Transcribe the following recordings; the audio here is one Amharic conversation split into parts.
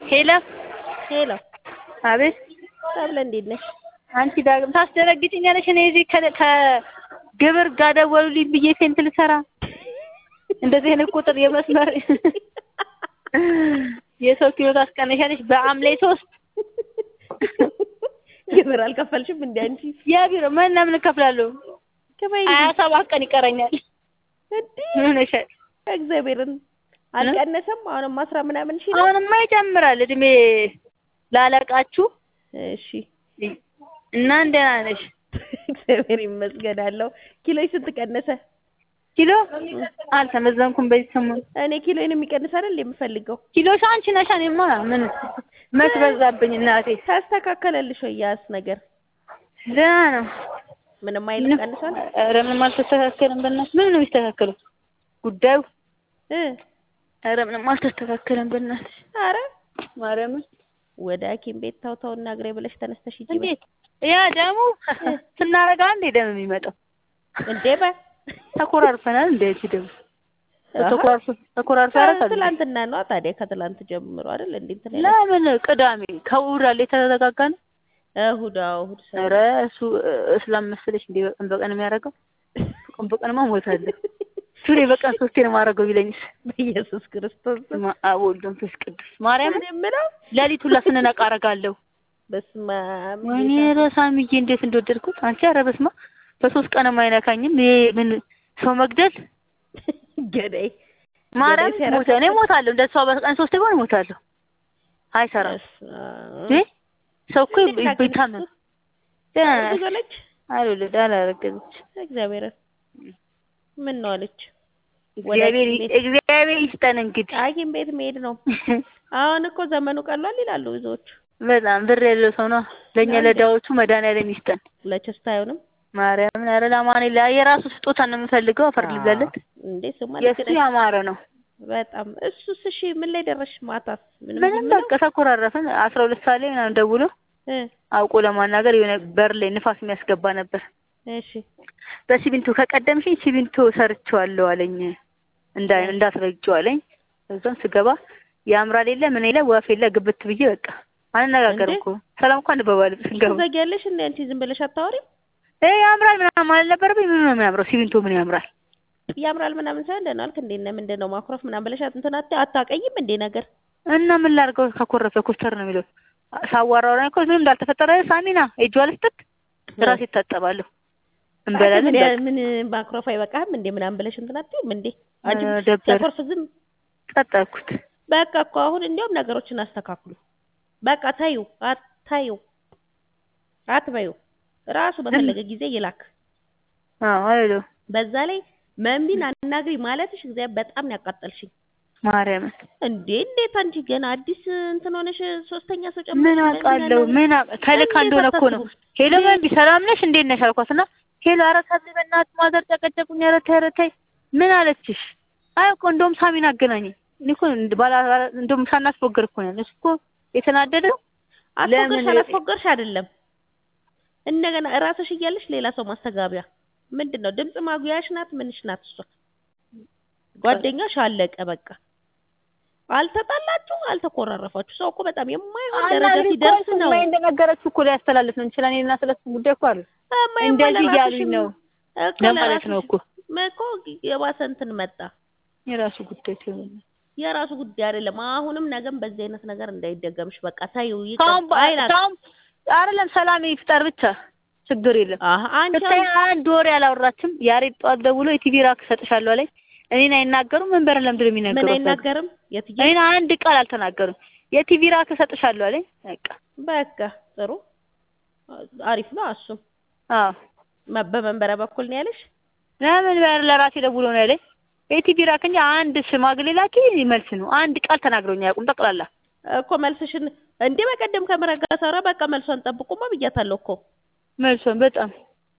ሄሎ ሄሎ አቤት ሰብለ እንዴት ነሽ? አንቺ ዳግም ታስደነግጭኛለሽ። እኔ እዚህ ከ- ከግብር ጋር ደወሉልኝ ብዬ ፌንት ልሰራ እንደዚህ አይነት ቁጥር የመስመር የሰው ኪሎ ታስቀነሻለሽ በአምሌ ሶስት ግብር አልከፈልሽም እንዴ አንቺ? የቢሮ ምን ለምን እከፍላለሁ? ክፈይ ሀያ ሰባት ቀን ይቀረኛል። እንዴ ምን ሆነሻል? እግዚአብሔርን አልቀነሰም። አሁንም አስራ ምናምን ሺህ ነው። አሁንማ ይጨምራል እድሜ ላለቃችሁ እሺ እና እንደና ነሽ? እግዚአብሔር ይመስገን አለው። ኪሎሽ ስንት ቀነሰ? ኪሎ አልተመዘንኩም በዚህ ሰሞን እኔ ኪሎዬን የሚቀንስ አይደል የምፈልገው። ኪሎሽ አንቺ ነሽ። እኔማ ምን መች በዛብኝ እናቴ። ታስተካከለልሽ ወይ ያስ ነገር ደህና ነው። ምንም አይልም ቀንሷል ኧረ ምንም አልተስተካከለም። በእናትሽ ምን ነው የሚስተካከለው ጉዳዩ? እ ኧረ ምንም አልተስተካከለም። በእናትሽ ኧረ ማርያምን ወደ ሐኪም ቤት ታው ታው እና እግሬ ብለሽ ተነስተሽ ሂጂ በይ። እንዴት ያ ደግሞ ስናረጋ እንዴ ደም የሚመጣው እንዴ በ ተኮራርፈናል። እንዴ እቺ ደግሞ አሃ። ተኮራርፈ ተኮራርፈ ያረጋል። ትላንትና ነው ታዲያ ከትላንት ጀምሮ አይደል እንዴ እንትን ያለ ለምን ቅዳሜ ከእሑድ አለ የተዘጋጋ ነው? እሑድ አዎ እሑድ ሰ- ኧረ እሱ እስላም መሰለሽ እንዴ በቀን በቀን የሚያደርገው በቀን በቀንማ እሞታለሁ። ሱሬ በቀን ሶስቴ ነው የማደርገው ቢለኝስ በኢየሱስ ክርስቶስ ስም ማ- አብ ወልድ መንፈስ ቅዱስ ማርያምን ምን የምለው ሌሊት ሁላ ስንነቃ አደርጋለሁ። በስመ አብ ወይኔ ኧረ ሳሚዬ እንዴት እንደወደድኩት አንቺ። ኧረ በስመ አብ በሶስት ቀንም አይነካኝም። ይሄ ምን ሰው መግደል ገዳይ ማርያም ገዳይ ሞተ እኔ እሞታለሁ። እንደ ሰው በቀን ሶስቴ ቢሆን እሞታለሁ። አይሰራም በስመ አብ። እ ሰው እኮ እንዴት ታውቂያለሽ? ይታመም ደህና ናት። እርጉዝ ሆነች? አልወለድ አላረገዘች። እግዚአብሔርን ምን ነው አለች። እግዚአብሔር ሐኪም ቤት- እግዚአብሔር ይስጠን እንግዲህ ሐኪም ቤት መሄድ ነው። አሁን እኮ ዘመኑ ቀሏል ይላሉ ብዙዎቹ። በጣም ብር ያለው ሰው ነው። ለእኛ ለዳዎቹ መድኃኒዓለም ይስጠን። ለቸስታ አይሆንም ማርያምን ኧረ ለማን የራሱ ስጦታ ነው የምፈልገው። አፈር ልብላለት እንዴ ስማ የእሱ ያማረ ነው። በጣም እሱስ እሺ ምን ላይ ደረሽ? ማታስ ምንም ምንም ዝም ነው? በቃ ተኮራረፍን። አስራ ሁለት ሰዓት ላይ ምናምን ደውሎ እ አውቆ ለማናገር የሆነ በር ላይ ንፋስ የሚያስገባ ነበር። እሺ በሲሚንቶ ከቀደምሽኝ ሲሚንቶ ሰርቼዋለሁ አለኝ። እንዳ እንዳስረጀው አለኝ። እዛም ስገባ ያምራል የለ ምን የለ ወፍ የለ ግብት ብዬ በቃ አንነጋገርም እንዴ? እኮ ሰላም እንኳን እንበባለን ስንገባ ትዘጊያለሽ እንዴ አንቺ ዝም ብለሽ አታወሪም? እ ያምራል ምናምን አልነበረብኝ። ምን ነው የሚያምረው? ሲሚንቶ ምን ያምራል? ያምራል ምናምን ሳይሆን ደህና አልክ እንዴ እና ምንድን ነው ማኩረፍ ምናምን ብለሽ እንትን አታ- አታቀይም እንዴ ነገር እና ምን ላድርገው? ከኮረፈ ኮስተር ነው የሚለው። ሳዋራው ላይ እኮ ምንም እንዳልተፈጠረ ሳሚና እጇ ልስጥት ራሴ እታጠባለሁ እንበላለን። ምን በቃ። ያ- ምን ማኩረፍ አይበቃህም እንዴ ምናምን ብለሽ እንትን አትይም እንዴ አንቺ ኧረ ደበረ ሲያኮርፍ ዝም ቀጠልኩት። በቃ እኮ አሁን እንዲያውም ነገሮችን አስተካክሉ። በቃ ታዩ አታዩ አትበዩ ራሱ በፈለገ ጊዜ ይላክ። አዎ አይደለም በዛ ላይ መንቢን አናግሪ ማለትሽ እግዚአብሔር በጣም ነው ያቃጠልሽኝ። ማርያምን እንዴ እንዴት አንቺ ገና አዲስ እንትን ሆነሽ ሶስተኛ ሰው ጨምረሽ ምን መንቢን አውቃለሁ? አናግሪ? ምን አውቃ- ከልካ እንዴት እንደሆነ እኮ ነው። አታስቡም? ሄሎ መንቢ ሰላም ነሽ? እንዴት ነሽ አልኳት እና ሄሎ ኧረ ሳሚ በእናትህ ማዘር ጨቀጨቁኝ። ኧረ ተይ ኧረ ተይ ምን አለችሽ? አይ እኮ እንደውም ሳሚን አገናኘኝ። እኔ እኮ እንድ- ባላ ባላ- እንደውም ሳናስፎገር እኮ ነው ያለሽ እኮ የተናደደው አስፎገርሽ ለምን- አላስፎገርሽ አይደለም እንደገና እራስሽ እያለሽ ሌላ ሰው ማስተጋቢያ ምንድን ነው? ድምፅ ማጉያሽ ናት ምንሽ ናት እሷ? ጓደኛሽ አለቀ በቃ። አልተጣላችሁ፣ አልተኮራረፋችሁ። ሰው እኮ በጣም የማይሆን ደረጃ አናግሪ እኮ ሲደርስ አልኩት። ነው ማይ እንደነገረችው እኮ ሊያስተላልፍ ነው እንችላለን። እኔና ስለሱ ጉዳይ እኮ አለ እማዬማ እንደዚህ ለራስሽም እያሉኝ ነው እኮ ለማለት ነው እኮ እኮ የባሰ እንትን መጣ። የራሱ ጉዳይ ሲሆን የራሱ ጉዳይ አይደለም። አሁንም ነገም በዚህ አይነት ነገር እንዳይደገምሽ በቃ ታዩ ካሁን ይቀር አይላት ካሁን አይደለም ሰላም ይፍጠር ብቻ ችግር የለም። አህ አንቺ ስታይ አንድ ወሬ አላወራችም። ያሬድ ጠዋት ደውሎ የቲቪ ራክ እሰጥሻለሁ አለኝ። እኔን አይናገሩም። ምን በር ለምንድን ነው ምን የሚናገሩት? አይናገርም የትዬ እኔን አንድ ቃል አልተናገሩም። የቲቪ ራክ እሰጥሻለሁ አለኝ። በቃ በቃ ጥሩ አሪፍ ነው። እሱም አዎ መ- በመንበረ በኩል ነው ያለሽ። ለምን በር ለራሴ ደውሎ ነው ያለኝ። የቲቪ ራክ እንጂ አንድ ሽማግሌ ላኪ መልስ ነው። አንድ ቃል ተናግረውኝ አያውቁም። ጠቅላላ እኮ መልስሽን እንዴ በቀደም ከምረጋ ሰራ በቃ መልሷን ጠብቁማ ብያታለሁ እኮ መልሶን በጣም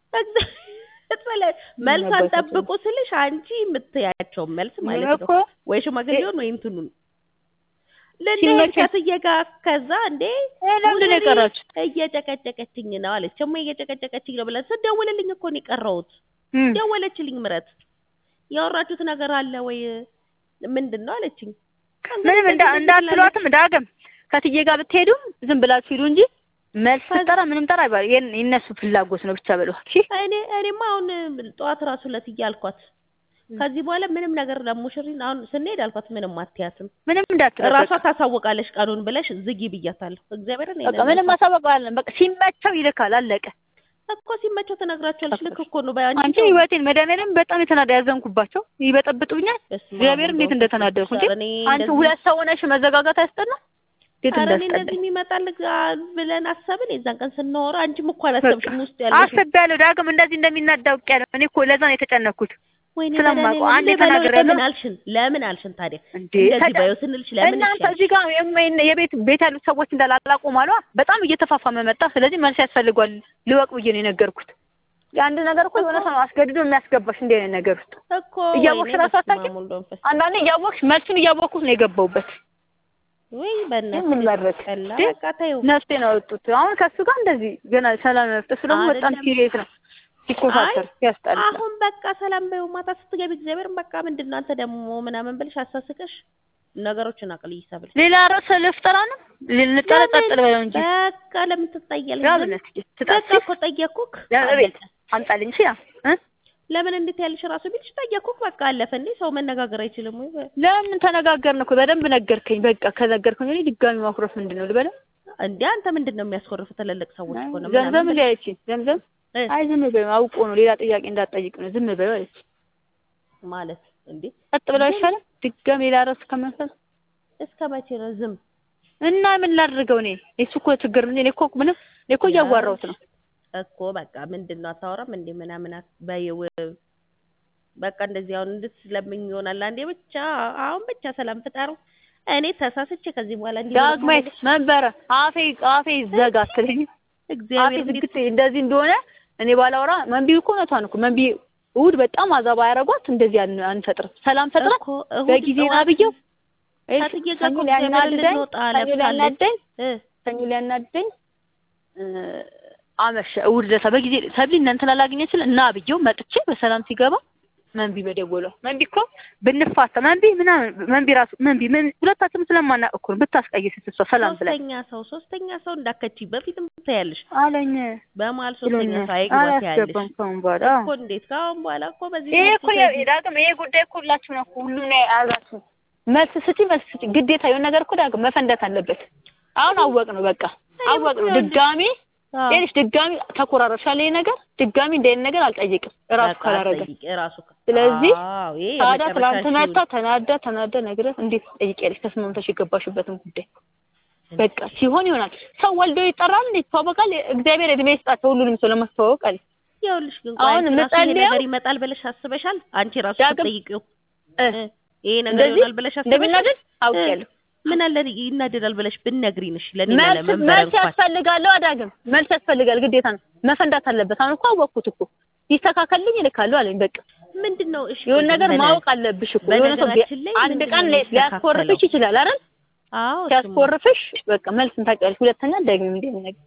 ስለ- መልሷን አባታችን። ጠብቁ ስልሽ አንቺ የምትያቸውን መልስ ማለት እኮ ነው ወይ ሽማግሌውን ወይ እንትኑን ልንሄድ ሲመቸኝ- ከስዬ ጋር ከዛ እንዴ እ ለምንድን ነው ሙሉሪ የቀራችሁ? እየጨቀጨቀችኝ ነው አለች። እማ እየጨቀጨቀችኝ ነው ብለን ስደውልልኝ እኮ ነው የቀረሁት። እም። ደወለችልኝ ምረት ያወራችሁት ነገር አለ ወይ ምንድን ነው አለችኝ። ምንም እንዳ እንዳትሏትም ዳግም ከትዬ ጋር ብትሄዱ ዝም ብላችሁ ሂዱ እንጂ መልስ ስጠራ ምንም ጠራ አይባል የእነሱ ፍላጎት ነው ብቻ በለዋል። እሺ እኔ እኔማ አሁን ጠዋት ራሱ ለትዬ አልኳት ከዚህ በኋላ ምንም ነገር ለሙሽሪን አሁን ስንሄድ አልኳት ምንም አትያትም ምንም እንዳትረበቅ ራሷ ታሳውቃለች ቀኑን ብለሽ ዝጊ ብያታለሁ። እግዚአብሔርን በቃ ምንም ማሳወቃለን። በቃ ሲመቸው ይልካል። አለቀ። እኮ ሲመቸው ትነግራቸዋለች። ልክ እኮ ነው። በአንቺ አንቺ ህይወቴን መድኃኒዓለም በጣም የተናዳ ያዘንኩባቸው ይበጠብጡኛል። እግዚአብሔር እንዴት እንደተናደርኩ እንጂ አንቺ ሁለት ሰው ሆነሽ መዘጋጋት አያስጠላ እንዴት ኧረ እኔ እንዳስጠላኝ እንደዚህ የሚመጣል ብለን አሰብን። የዛን ቀን ስናወራ አንቺም እኮ አላሰብሽም ውስጥ ያለሽ አስቤያለሁ። ዳግም እንደዚህ እንደሚናዳ አውቄያለሁ። እኔ እኮ ለዛ ነው የተጨነኩት። ወይኔ ስለማውቀው መድኃኒዓለም አንዴ ልበለው፣ ተናግሬያለሁ። ለምን አልሽን? ለምን አልሽን ታዲያ እንዴ እንደዚህ ተጨ- ባየው ስንልሽ ለምን እናንተ እሺ እዚህ ጋር የም- የቤት ቤት ያሉት ሰዎች እንዳላላቁም አሏ። በጣም እየተፋፋመ መጣ። ስለዚህ መልስ ያስፈልጓል ልወቅ ብዬ ነው የነገርኩት። የአንድ ነገር እኮ የሆነ ሰው አስገድዶ የሚያስገባሽ እንዲህ አይነት ነገር ውስጥ እኮ እያወቅሽ ወይኔ ራሱ በስመ አታውቂም? አብ ወወልድ ወመንፈስ አንዳንዴ እያወቅሽ መልሱን እያወቅኩት ነው የገባሁበት። ወይ ምን በእናትሽ መድረክ ጠላ እንዴ? በቃ ተይው። ነፍሴን አወጡት። አሁን ከእሱ ጋር እንደዚህ ገና ሰላም መፍጠር እሱ ደግሞ በጣም አይደለም። ሲሪየስ ነው። ሲኮሳተር ያስጠላ። አሁን በቃ ሰላም በይው። ማታ ስትገቢ እግዚአብሔርን በቃ ምንድን ነው አንተ ደግሞ ምናምን ብልሽ አሳስቀሽ ነገሮችን አቅል ይሰብል ሌላ ርዕስ ልፍጠራ ነው ልንጠረጠጥል በለው እንጂ በቃ ለምን ትጠያለሽ? ያው ለምን? ብነት በቃ ትጣሲ እኮ ጠየኩክ። ቤት አምጣልኝ ሲ እ ለምን እንዴት ያልሽ ራሱ ቢልሽ ጠየኩክ። በቃ አለፈ እንዴ ሰው መነጋገር አይችልም ወይ? ለምን ተነጋገርን እኮ በደንብ ነገርከኝ። በቃ ከነገርከኝ እኔ ድጋሚ ማኩረፍ ምንድን ነው ልበለው? እንዴ አንተ ምንድን ነው የሚያስኮርፍ? ትልልቅ ሰዎች እኮ ነው ዘምዘም ምናምን እንዲህ አለችኝ። ዘምዘም እ አይ ዝም በይው አውቆ ነው ሌላ ጥያቄ እንዳትጠይቅ ነው ዝም በይው አለች። ማለት እንዴ ቀጥ ብለው አይሻልም? ድጋሚ ሌላ ርዕስ ከመንፈል እስከ መቼ ነው ዝም? እና ምን ላድርገው እኔ እሱ እኮ ችግር ነው። እኔ እኮ ምንም እኔ እኮ እያዋራሁት ነው። እኮ በቃ ምንድን ነው አታወራም እንዴ ምናምን አት- በይው በቃ እንደዚህ አሁን እንድትለምኝ ይሆናል። አንዴ ብቻ አሁን ብቻ ሰላም ፍጠሩ። እኔ ተሳስቼ ከዚህ በኋላ እንዲህ ዳግማይ መንበረ አፌ አፌ ይዘጋ አትለኝ። አፌ እግዚአብሔር እንዴት ዝግት እንደዚህ እንደሆነ እኔ ባላወራ መንቢ እኮ እውነቷን እኮ መንቢ እሑድ በጣም አዛባ ያደረጓት እንደዚህ አን- አንፈጥርም ሰላም ፈጥራት እኮ እሑድ በጊዜ ና ጠዋት ብየው ከትዬ ጋር ሰኞ እኮ ሊያናድደኝ እግዚአብሔር ልንወጣ ሰኞ ለብሳለች። ሊያናድደኝ እ ሰኞ ሊያናድደኝ እ፣ አመሸ እሑድ ዕለት በጊዜ ሰብሊ እነ እንትን አላገኘችል እና ብየው መጥቼ በሰላም ሲገባ መንቢ በደወሏ መንቢ እኮ ብንፋታ መንቢ ምናምን መንቢ ራሱ መንቢ ምን ሁለታችንም ስለማናውቅ እኮ ነው ብታስቀይስት እሷ ሰላም ብላ ሶስተኛ ሰው ሶስተኛ ሰው እንዳከቺ በፊትም ትያለሽ። አለኝ በመሀል ሶስተኛ ብሎኛል። ሰው አይግባት ያለሽ አላስገባም ከአሁን በኋላ እኮ እንዴት ከአሁን በኋላ እኮ በዚህ ይሄ መልኩ እኮ ከዚህ- ዳግም ይሄ ጉዳይ እኮ ሁላችሁ ነው እኮ ሁሉም ነው የያዛችሁ። መልስ ስጪ መልስ ስጪ ግዴታ የሆነ ነገር እኮ ዳግም መፈንዳት አለበት። አሁን አወቅ ነው በቃ አወቅ ነው። ድጋሚ አዎ። ይኸውልሽ ድጋሚ ተኮራረሻል። ይሄ ነገር ድጋሚ እንደ አይነት ነገር አልጠይቅም እራሱ በቃ ካላረገ። ጠይቂ፣ እራሱ ከ- ስለዚህ አዎ፣ ይሄ ታዲያ የመጨረሻ ትናንት ሺው መታ ተናዳ ተናዳ ነግረህ እንዴት ትጠይቂያለሽ? ተስማምተሽ የገባሽበትን ጉዳይ በቃ ሲሆን ይሆናል። ሰው ወልዶ ይጠራል እንዴ ይተዋወቃል። እግዚአብሔር እድሜ ይስጣቸው ሁሉንም ሰው ለማስተዋወቅ አለ ይኸውልሽ ግን አሁን ቆይ አንቺ ራሱ ይሄ የምጸልየው- ነገር ይመጣል ብለሽ አስበሻል? አንቺ ራሱ ዳግም- ስትጠይቂው እ እ ይሄ ነገር እንደዚህ ይሆናል ብለሽ አስበሻል? እንደሚናደድ አውቄያለሁ። ምን አለ ይናደዳል ብለሽ ብትነግሪንሽ ለኔ መልስ ለመንበረ መልስ እንኳን ያስፈልጋል። አዳግም መልስ ያስፈልጋል፣ ግዴታ ነው። መፈንዳት አለበት። አሁን እኮ አወቅኩት እኮ ይስተካከልልኝ እልካለሁ አለኝ። በቃ ምንድን ነው እሺ የሆነ ቆይ ነገር በነ- ማወቅ አለብሽ እኮ የሆነ ሰው ቢ- በነገራችን ላይ አንድ ምንድን ቀን ነው ሊያስኮርፍሽ የሚስተካከለው? ይችላል አይደል? አዎ እሱማ። ሲያስኮርፍሽ በቃ መልስን ታውቂያለሽ። ሁለተኛ ደግም እንደ ነገር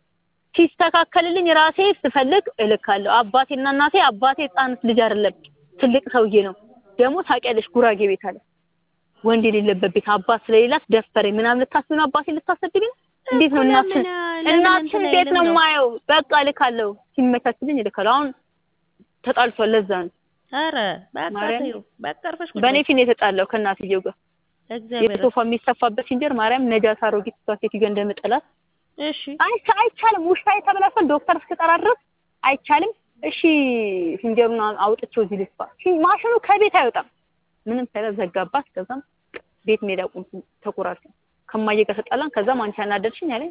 ሲስተካከልልኝ ራሴ ስፈልግ እልካለሁ። አባቴና እናቴ አባቴ ሕፃን ልጅ አይደለም ትልቅ ሰውዬ ነው። ደግሞ ታውቂያለሽ ጉራጌ ቤት አለ ወንድ የሌለበት ቤት አባት ስለሌላት ደፈረኝ ምናምን ልታስቢ ነው አባቴ ልታሰድቢ ነው? እንዴት ነው እኮ እናትሽን ለምን- ለምን እናትሽን እንትን እንዴት ነው አይልም ነው? የማየው? በቃ እልካለሁ። ሲመቻችልኝ እልካለሁ። አሁን ተጣልቷል። ለዛ ነው ኧረ በቃ ማርያም ተይው በቃ አርፈሽ ቁጭ በእኔ በይ። ፊት ነው የተጣላው ከእናትየው ጋር እግዚአብሔር የሶፋ የሚሰፋበት ሲንጀር ማርያም ነጃት አሮጊት እሷ ሴትዮ እንደምጠላት እሺ አይቻ አይቻልም። ውሻ የተበላሸው ዶክተር እስክጠራ ድረስ አይቻልም። እሺ ሲንጀሩን አውጥቼው እዚህ ልስፋ። ሲ- ማሽኑ ከቤት አይወጣም። ምንም ሳይላት ዘጋባት። ከዛም ቤት ሜዳ ቁም ተቆራርጠን ከማየ ጋር ተጣላን። ከዛም አንቺ አናደድሽኝ አለኝ።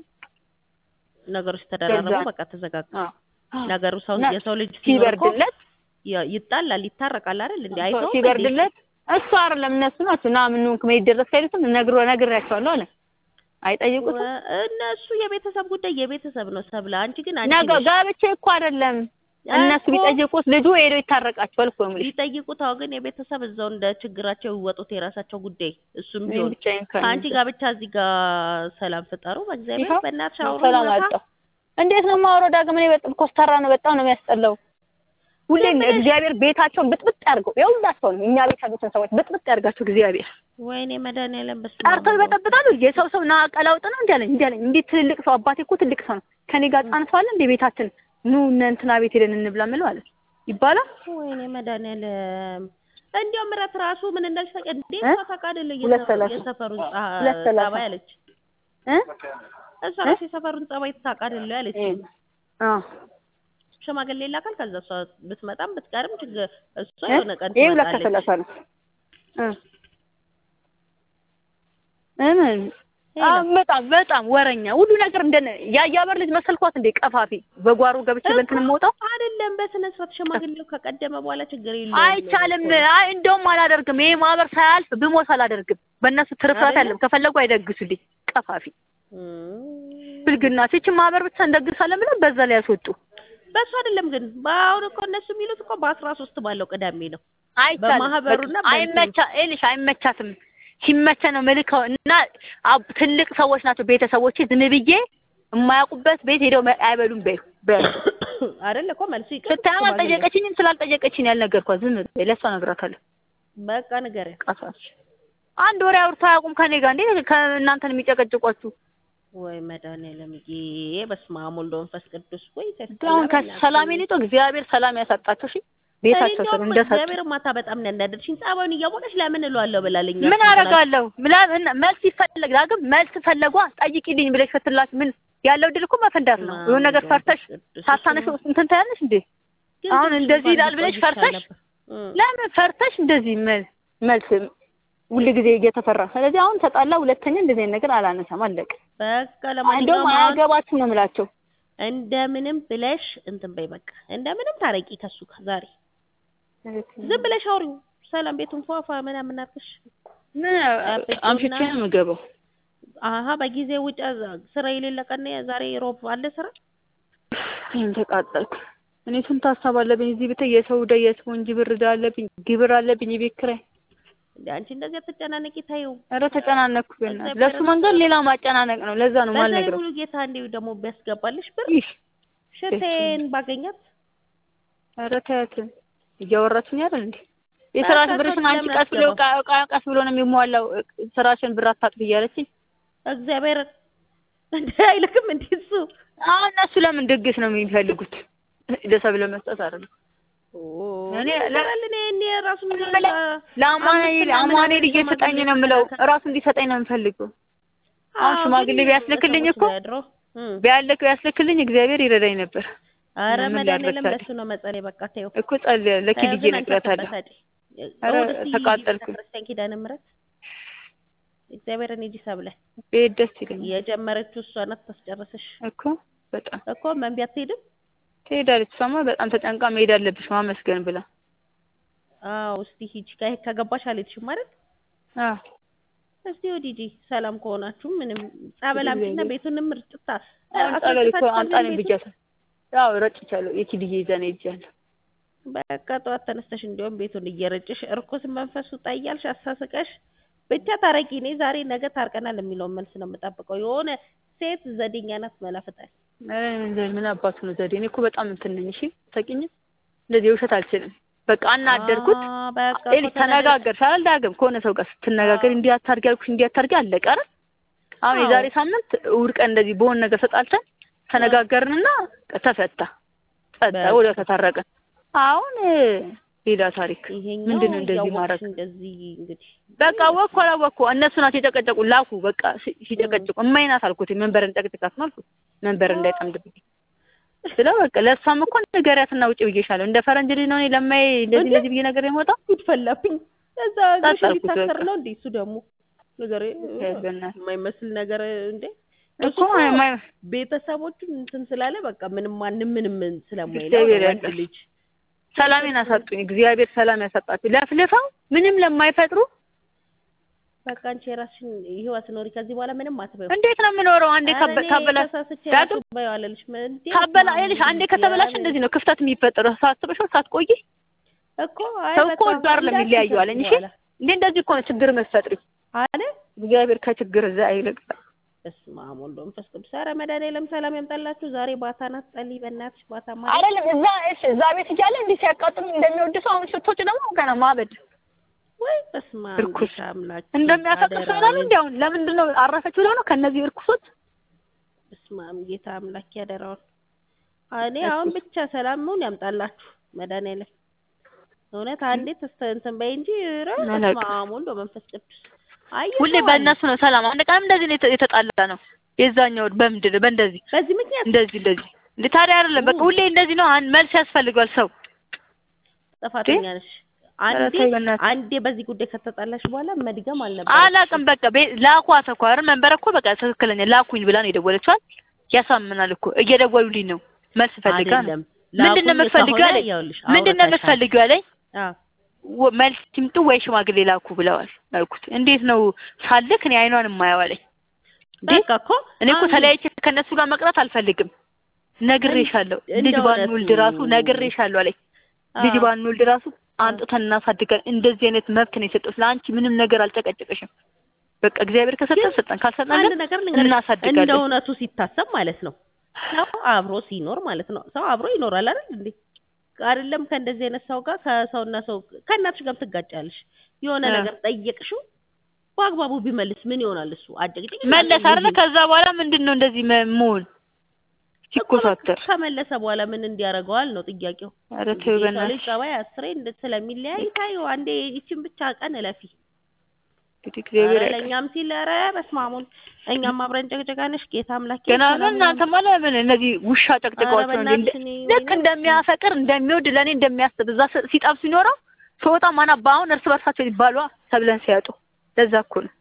ነገሮች ተደራረቡ ከዛ- በቃ ተዘጋጋ አዎ ነገሩ ሰው እና የሰው ልጅ ሲኖር እኮ ሲበርድለት ያ- ይጣላል ይታረቃል አይደል እንዴ አይተው ሲበርድለት እሱ አይደለም እነሱ ናቸው ና ምን ሆንክ መሄድ ደረስ ካይሉትም ነግሮ ነግሬያቸዋለሁ አለ። አይጠይቁትም እነሱ የቤተሰብ ጉዳይ የቤተሰብ ነው ሰብለ አንቺ ግን አንቺ ነገ ነሽ ጋብቻ እኮ አይደለም እነሱ እኮ ቢጠይቁት ልጁ ሄዶ ይታረቃቸዋል እኮ የምልሽ። ቢጠይቁት አዎ ግን የቤተሰብ እዛው እንደ ችግራቸው ይወጡት የራሳቸው ጉዳይ እሱም እኔም ቢሆን ብቻዬን ከእኔ አንቺ ጋር ብቻ እዚህ ጋር ሰላም ፍጠሩ በእግዚአብሔር ይኸው በእናትሽ አውሩ ሰላም ማታ አጣሁ። እንዴት ነው የማወራው? ዳግም እኔ በጣም ኮስታራ ነው፣ በጣም ነው የሚያስጠላው። ሁሌም ዝም ብለሽ- እግዚአብሔር ቤታቸውን ብጥብጥ ያድርገው። የሁላቸውንም እኛ ቤት ያሉትን ሰዎች ብጥብጥ ያድርጋቸው እግዚአብሔር። ወይኔ መድኃኒዓለም በስመ አብ ጠርተው ይበጠብጣሉ። የሰው ሰው ና ቀላውጥ ነው እንዲህ አለኝ እንዲህ አለኝ። እንዴት ትልልቅ ሰው አባቴ እኮ ትልቅ ሰው ነው። ከኔ ጋር ህጻን ሰው አለ እንደ ቤታችን ኑ እነ እንትና ቤት ሄደን እንብላ ምለው አለ ይባላል። ወይኔ መድኃኒዓለም እንዲያው ምረት ራሱ ምን እንዳልሽ ታውቂ እንዴ? እ? እሷ ታውቃለች ሁለት ሰላሳ የሰፈሩን ሁለት ሰላሳ ጸባይ አለች። እ እሷ ራሱ የሰፈሩን ጸባይ ታውቃለች አለች። አዎ ሽማግሌ ይላካል። ከዛ እሷ ብትመጣም ብትቀርም ችግር እሷ እ? የሆነ ቀን ይሄ ሁለት ትመጣለች። ከሰላሳ ነው እ እምን ይሄ አዎ ነው። በጣም በጣም ወረኛ ሁሉ ነገር እንደነ ያያበር ልጅ መሰልኳት እንዴ ቀፋፊ በጓሮ ገብቼ በእንትን የምወጣው አይደለም በስነ ስርዓት ሽማግሌው ከቀደመ በኋላ ችግር የለውም። አይቻልም። አይ እንደውም አላደርግም። ይሄ ማህበር ሳያልፍ ብሞት አላደርግም። በእነሱ ትርፍራት አይደለ? ያለም ከፈለጉ አይደግሱልኝ። ቀፋፊ እም። ብልግና ሲችን ማህበር ብቻ እንደግሳለን ብለው በዛ ላይ ያስወጡ። በሱ አይደለም ግን በአሁን እኮ እነሱ የሚሉት እኮ በአስራ ሶስት ባለው ቅዳሜ ነው። አይቻልም። በማህበሩና በቃ አይመቻ ይልሽ አይመቻትም። ሲመቸ ነው ምልከው እና አብ- ትልቅ ሰዎች ናቸው ቤተሰቦቼ። ዝም ብዬ የማያውቁበት ቤት ሄደው መ- አይበሉም። በይ በይ አይደል እኮ መልሱ ይቅር ስታየው ሽማግሌ። አልጠየቀችኝም። ስላልጠየቀችኝ ያልነገርኳት ዝም በይ ለእሷ እነግራታለሁ። በቃ ንገሪያት። ቀፋፊ አንድ ወሬ አውርተው አያውቁም ከኔ ጋር እንዴ ከእናንተን የሚጨቀጭቋችሁ ወይ መድኃኒዓለም ጌ በስመ አብ ወወልድ ወመንፈስ ቅዱስ ወይ አሁን ከሰላሜን ይጦ እግዚአብሔር ሰላም ያሳጣቸው። እሺ ቤታቸው ስር እንደሰጡ እግዚአብሔር ማታ በጣም ነው ያናደድሽኝ። ጸባዩን እያወቀሽ ለምን እለዋለሁ ብላለኝ። ምን አደርጋለሁ? ምን መልስ ይፈለግ ዳግም መልስ ፈለጓ ጠይቂልኝ ብለሽ ስትላት ምን ያለው ድል እኮ መፈንዳት ነው። የሆነ ነገር ፈርተሽ ሳታነሽ እንትን ታያለሽ እንዴ? አሁን እንደዚህ ይላል ብለሽ ፈርተሽ ለምን ፈርተሽ እንደዚህ መል- መልስ ሁል ጊዜ እየተፈራ ስለዚህ አሁን ተጣላ። ሁለተኛ እንደዚህ አይነት ነገር አላነሳም። አለቀ። በቃ እንደውም ለማንኛውም አሁን አያገባችም ነው የምላቸው። እንደምንም ብለሽ እንትን በይ በቃ እንደምንም ታረቂ ከሱ ጋር ዛሬ ዝም ብለሽ አውሪው። ሰላም ቤቱን ፏፏ ምናምን አድርገሽ ምን አምሽቼ ነው የምገባው። አሀ በጊዜ ውጭ ስራ የሌለ ቀን ዛሬ ሮብ አለ ስራ ይህን ተቃጠልኩ። እኔ ስንት ሀሳብ አለብኝ እዚህ ብታይ የሰው ዕዳ የሰው እንጂ ብር ዕዳ አለብኝ፣ ግብር አለብኝ፣ የቤት ኪራይ። እንደ አንቺ እንደዚህ አትጨናነቂ ታዩ። ኧረ ተጨናነኩ። በእናትህ ለእሱ መንገድ ሌላ ማጨናነቅ ነው። ለዛ ነው በዛ ላይ የማልነግረው። ሙሉ ጌታ እንዲሁ ደግሞ ቢያስገባልሽ ብር ይህ ሽቴን ባገኛት ኧረ ተያት እያወራችኝ አይደል እንዴ? የስራሽ በቃ ብርሽን አንቺ ለምን ቀስ ብሎ አስገባው? ቃ- ቃ- ቀስ ብሎ ነው የሚሟላው። ስራሽን ብር አታጥፊ እያለችኝ እግዚአብሔር እንደ አይልክም እንዴ እሱ አሁን እነሱ ለምን ድግስ ነው የሚፈልጉት? ለሰብ ለመስጠት አይደለም። እኔ ለ- እኔ እኔ ራሱ ምን ለአማኑኤል አማኑኤል እየሰጠኝ ነው የምለው እራሱ እንዲሰጠኝ ነው የምፈልገው። አሁን ሽማግሌ ቢያስልክልኝ እኮ ቢያልክ ቢያስልክልኝ እግዚአብሔር ይረዳኝ ነበር አረ ምን መድኃኒዓለም ላድርግ ለሱ ነው መጸለይ። በቃ ተይው እኮ ጸልያ ለኪድዬ ተያዝን አንቺ እነግራታለሁ። አትበሳጭ። ኧረ እሑድ እስኪ ተቃጠልኩ። ቤተክርስቲያን ኪዳነ ምሕረት እግዚአብሔርን ሂጂ ሰብለ ብሄድ ደስ ይለኛል የጀመረችው እሷ ናት ታስጨርሰሽ እኮ በጣም እኮ መንቢ አትሄድም። ትሄዳለች። እሷማ በጣም ተጨንቃ መሄድ አለብሽ ማመስገን ብላ አዎ እስቲ ሂጂ ከ- ከገባሽ አልሄድሽም አይደል? አዎ እስቲ ወዲህ ሂጂ ሰላም ከሆናችሁ ምንም ጸበል አምጪና ቤቱንም ርጭታ አሁን ጸበል እኮ አስረጭታችኋል አምጣልኝ ቤቱን? ብያታለሁ። ያው ረጭቻለሁ። የኪድዬ ይዘን ሄጃለሁ። በቃ ጠዋት ተነስተሽ እንዲያውም ቤቱን እየረጭሽ እርኩስ መንፈሱ ጣያልሽ አሳስቀሽ ብቻ ታረቂ። እኔ ዛሬ ነገ ታርቀናል የሚለውን መልስ ነው የምጠብቀው። የሆነ ሴት ዘዴኛ ናት መላፍጣል። ኧረ ምን- ምን አባቱ ነው ዘዴ? እኔ እኮ በጣም እንትን ነኝ። እሺ ታውቂኝ፣ እንደዚህ ውሸት አልችልም። በቃ አናደርኩት። አ፣ በቃ ኤሊ እኮ ተናደድሽ። ተነጋገርሽ አይደል? ዳግም ከሆነ ሰው ጋር ስትነጋገር እንዲህ አታርጊ አልኩሽ፣ እንዲህ አታርጊ አለቀ አይደል? አሁን አዎ። የዛሬ ሳምንት እሑድ ቀን እንደዚህ በሆነ ነገር ተጣልተን ተነጋገርንና ተፈታ ጸዳ፣ በቃ። ወደ ተታረቀን። አሁን ሌላ ታሪክ ይሄኛው ምንድን ነው እንደዚህ እያወቅሽ ማድረግ? እንደዚህ እንግዲህ በቃ ወኩ አላወኩ እነሱ ናቸው የጨቀጨቁ ላኩ። በቃ ሲ- ሲጨቀጭቁ እማይናት አልኩት። መንበር እንጨቅጭቃት ነው አልኩት። መንበር እንዳይጠምድብኝ ስለው በቃ ለእሷም እኮ ንገሪያትና ውጭ ብዬሻለሁ። እንደ ፈረንጅ ልጅ ነው እኔ ለማይ እንደዚህ እንደዚህ ብዬ ነገር የመጣው ጉድ ፈላብኝ። እዛ ጣጣልኩት ግሽ ሊታሰር በቃ። ነው እንዴ? እሱ ደግሞ ነገር በእናትህ የማይመስል ነገር እንዴ እኮ የማይ- ቤተሰቦቹን እንትን ስላለ በቃ ምንም ማንም ምንም ስለማይለው እግዚአብሔር ወንድ ያውቃል። ልጅ ሰላሜን አሳጡኝ። እግዚአብሔር ሰላም ያሳጣችሁ። ለፍልፈው ምንም ለማይፈጥሩ በቃ አንቺ የራስሽን ህይወት ኖሪ። ከዚህ በኋላ ምንም አትበይው። እንዴት ነው የምኖረው? አንዴ ኧረ ካበ- እኔ ካበላ ተሳስቼ ዳግም ራሱ በይው አልልሽም እንዴ? ካበላ ይልሽ አንዴ ከተበላሽ እግዚአብሔር እንደዚህ ነው ክፍተት የሚፈጠረው። ሳትበሽው ሳትቆይ እኮ አይ ሰው እኮ በቃ ወዶ አይደለም እንዳትዪ የሚለያዩ አለኝ። እሺ በኋላ እንዴ እንደዚህ እኮ ነው ችግር የምትፈጥሪው። አለ እግዚአብሔር ከችግር እዛ አይልቅ። በስመ አብ ወወልድ ወመንፈስ ቅዱስ። ኧረ መድኃኒዓለም ሰላም ያምጣላችሁ። ዛሬ ባታ ናት። ጸልይ በእናትሽ ባታ ማለት አይደለም እዛ እሺ፣ እዛ ቤት እያለ እንዲህ ሲያቃጥሉ እንደሚወድ ሰው አሁን ሽቶች ደግሞ ገና ማበድ ወይ በስመ በስመ አብ እርኩስ ጌታ አምላክ እንደሚያፈቅር ሰው ይላሉ። እንዲ አሁን ለምንድን ነው አረፈች ብለው ነው ከእነዚህ እርኩሶች በስመ አብ ጌታ አምላክ ያደራውን እኔ አሁን ብቻ ሰላሙን ያምጣላችሁ መድኃኒዓለም እውነት አንዴ ተስተ እንትን በይ እንጂ ኧረ አላውቅም። በስመ አብ ወወልድ ወመንፈስ ቅዱስ አየህ ሁሌ ሰው አለ። በእነሱ ነው ሰላም። አንድ ቀንም እንደዚህ ነው የተ- የተጣላ ነው የዛኛው በምንድን ነው በእንደዚህ በዚህ ምክንያት እንደዚህ እንደዚህ እንደ ታዲያ አይደለም በቃ ሁሌ እንደዚህ ነው። አንድ መልስ ያስፈልገዋል ሰው ጥፋተኛ ነሽ። አንዴ ኧረ ተይ በእናትህ። አንዴ በዚህ ጉዳይ ከተጣላሽ በኋላ መድገም አልነበረም። አላውቅም በቃ ቤ- ላኳት እኮ አይደል መንበረ እኮ በቃ ትክክለኛ ላኩኝ ብላ ነው የደወለችዋል። ያሳምናል እኮ እየደወሉልኝ ነው መልስ ፈልጋ ነው አይደለም ምንድን ነው ላኩኝ የምትፈልጊው ከሆነ አለኝ ይኸውልሽ ምንድን ነው አውርተሻል። የምትፈልጊው አለኝ አዎ ወ- መልስ ይምጡ ወይ ሽማግሌ ላኩ ብለዋል አልኩት እንዴት ነው ሳልክ እኔ አይኗን የማየው አለኝ እንዴ በቃ እኮ እኔ እኮ አሁን ተለያይቼ ከእነሱ ጋር መቅረት አልፈልግም ነግሬሻለሁ እንደ ልጅ እውነቱ- ባንወልድ ራሱ ነግሬሻለሁ አለኝ ልጅ አዎ። ባንወልድ ራሱ አንጥተን እናሳድጋል እንደዚህ አይነት መብት ነው የሰጠሁት ለአንቺ ምንም ነገር አልጨቀጨቀሽም በቃ እግዚአብሔር ከሰጠን ሰጠን ካልሰጠን አንድ ግን ነገር ልንገርሽ፣ እንደ እናሳድጋለን እውነቱ ሲታሰብ ማለት ነው ሰው አብሮ ሲኖር ማለት ነው ሰው አብሮ ይኖራል አይደል እንዴ? አይደለም ከእንደዚህ አይነት ሰው ጋር ከሰውና ሰው ከእናትሽ ጋር ትጋጫለሽ። የሆነ አ። ነገር ጠየቅሽው በአግባቡ ቢመልስ ምን ይሆናል? እሱ አጨቅጭቅ መለስ አይደለ ከዛ በኋላ ምንድን ነው እንደዚህ መ- መሆን ሲኮሳተር ከመለሰ በኋላ ምን እንዲያደርገዋል ነው ጥያቄው። ኧረ እንግዲህ ተይው የሰው ልጅ በእናትሽ ጸባይ አስሬ እንደ ስለሚለያይ ታዩ አንዴ ይችን ብቻ ቀን እለፊ። እንግዲህ እግዚአብሔር ኧረ ያውቃል። ለእኛም ሲል ኧረ በስመ አብ ወልድ እኛም አብረን ጨቅጨቃነሽ ጌታ አምላክ ገና ግን እናንተማ ለምን እነዚህ ውሻ ጨቅጭቀዋቸው ነው እንዴ? ልክ እንደሚያፈቅር እንደሚወድ ለእኔ እንደሚያስብ እዛ ስ- ሲጠብ ሲኖረው ሰወጣ ማናባ አሁን እርስ በርሳቸው ይባሏ ተብለን ሲያጡ ለዛ እኮ ነው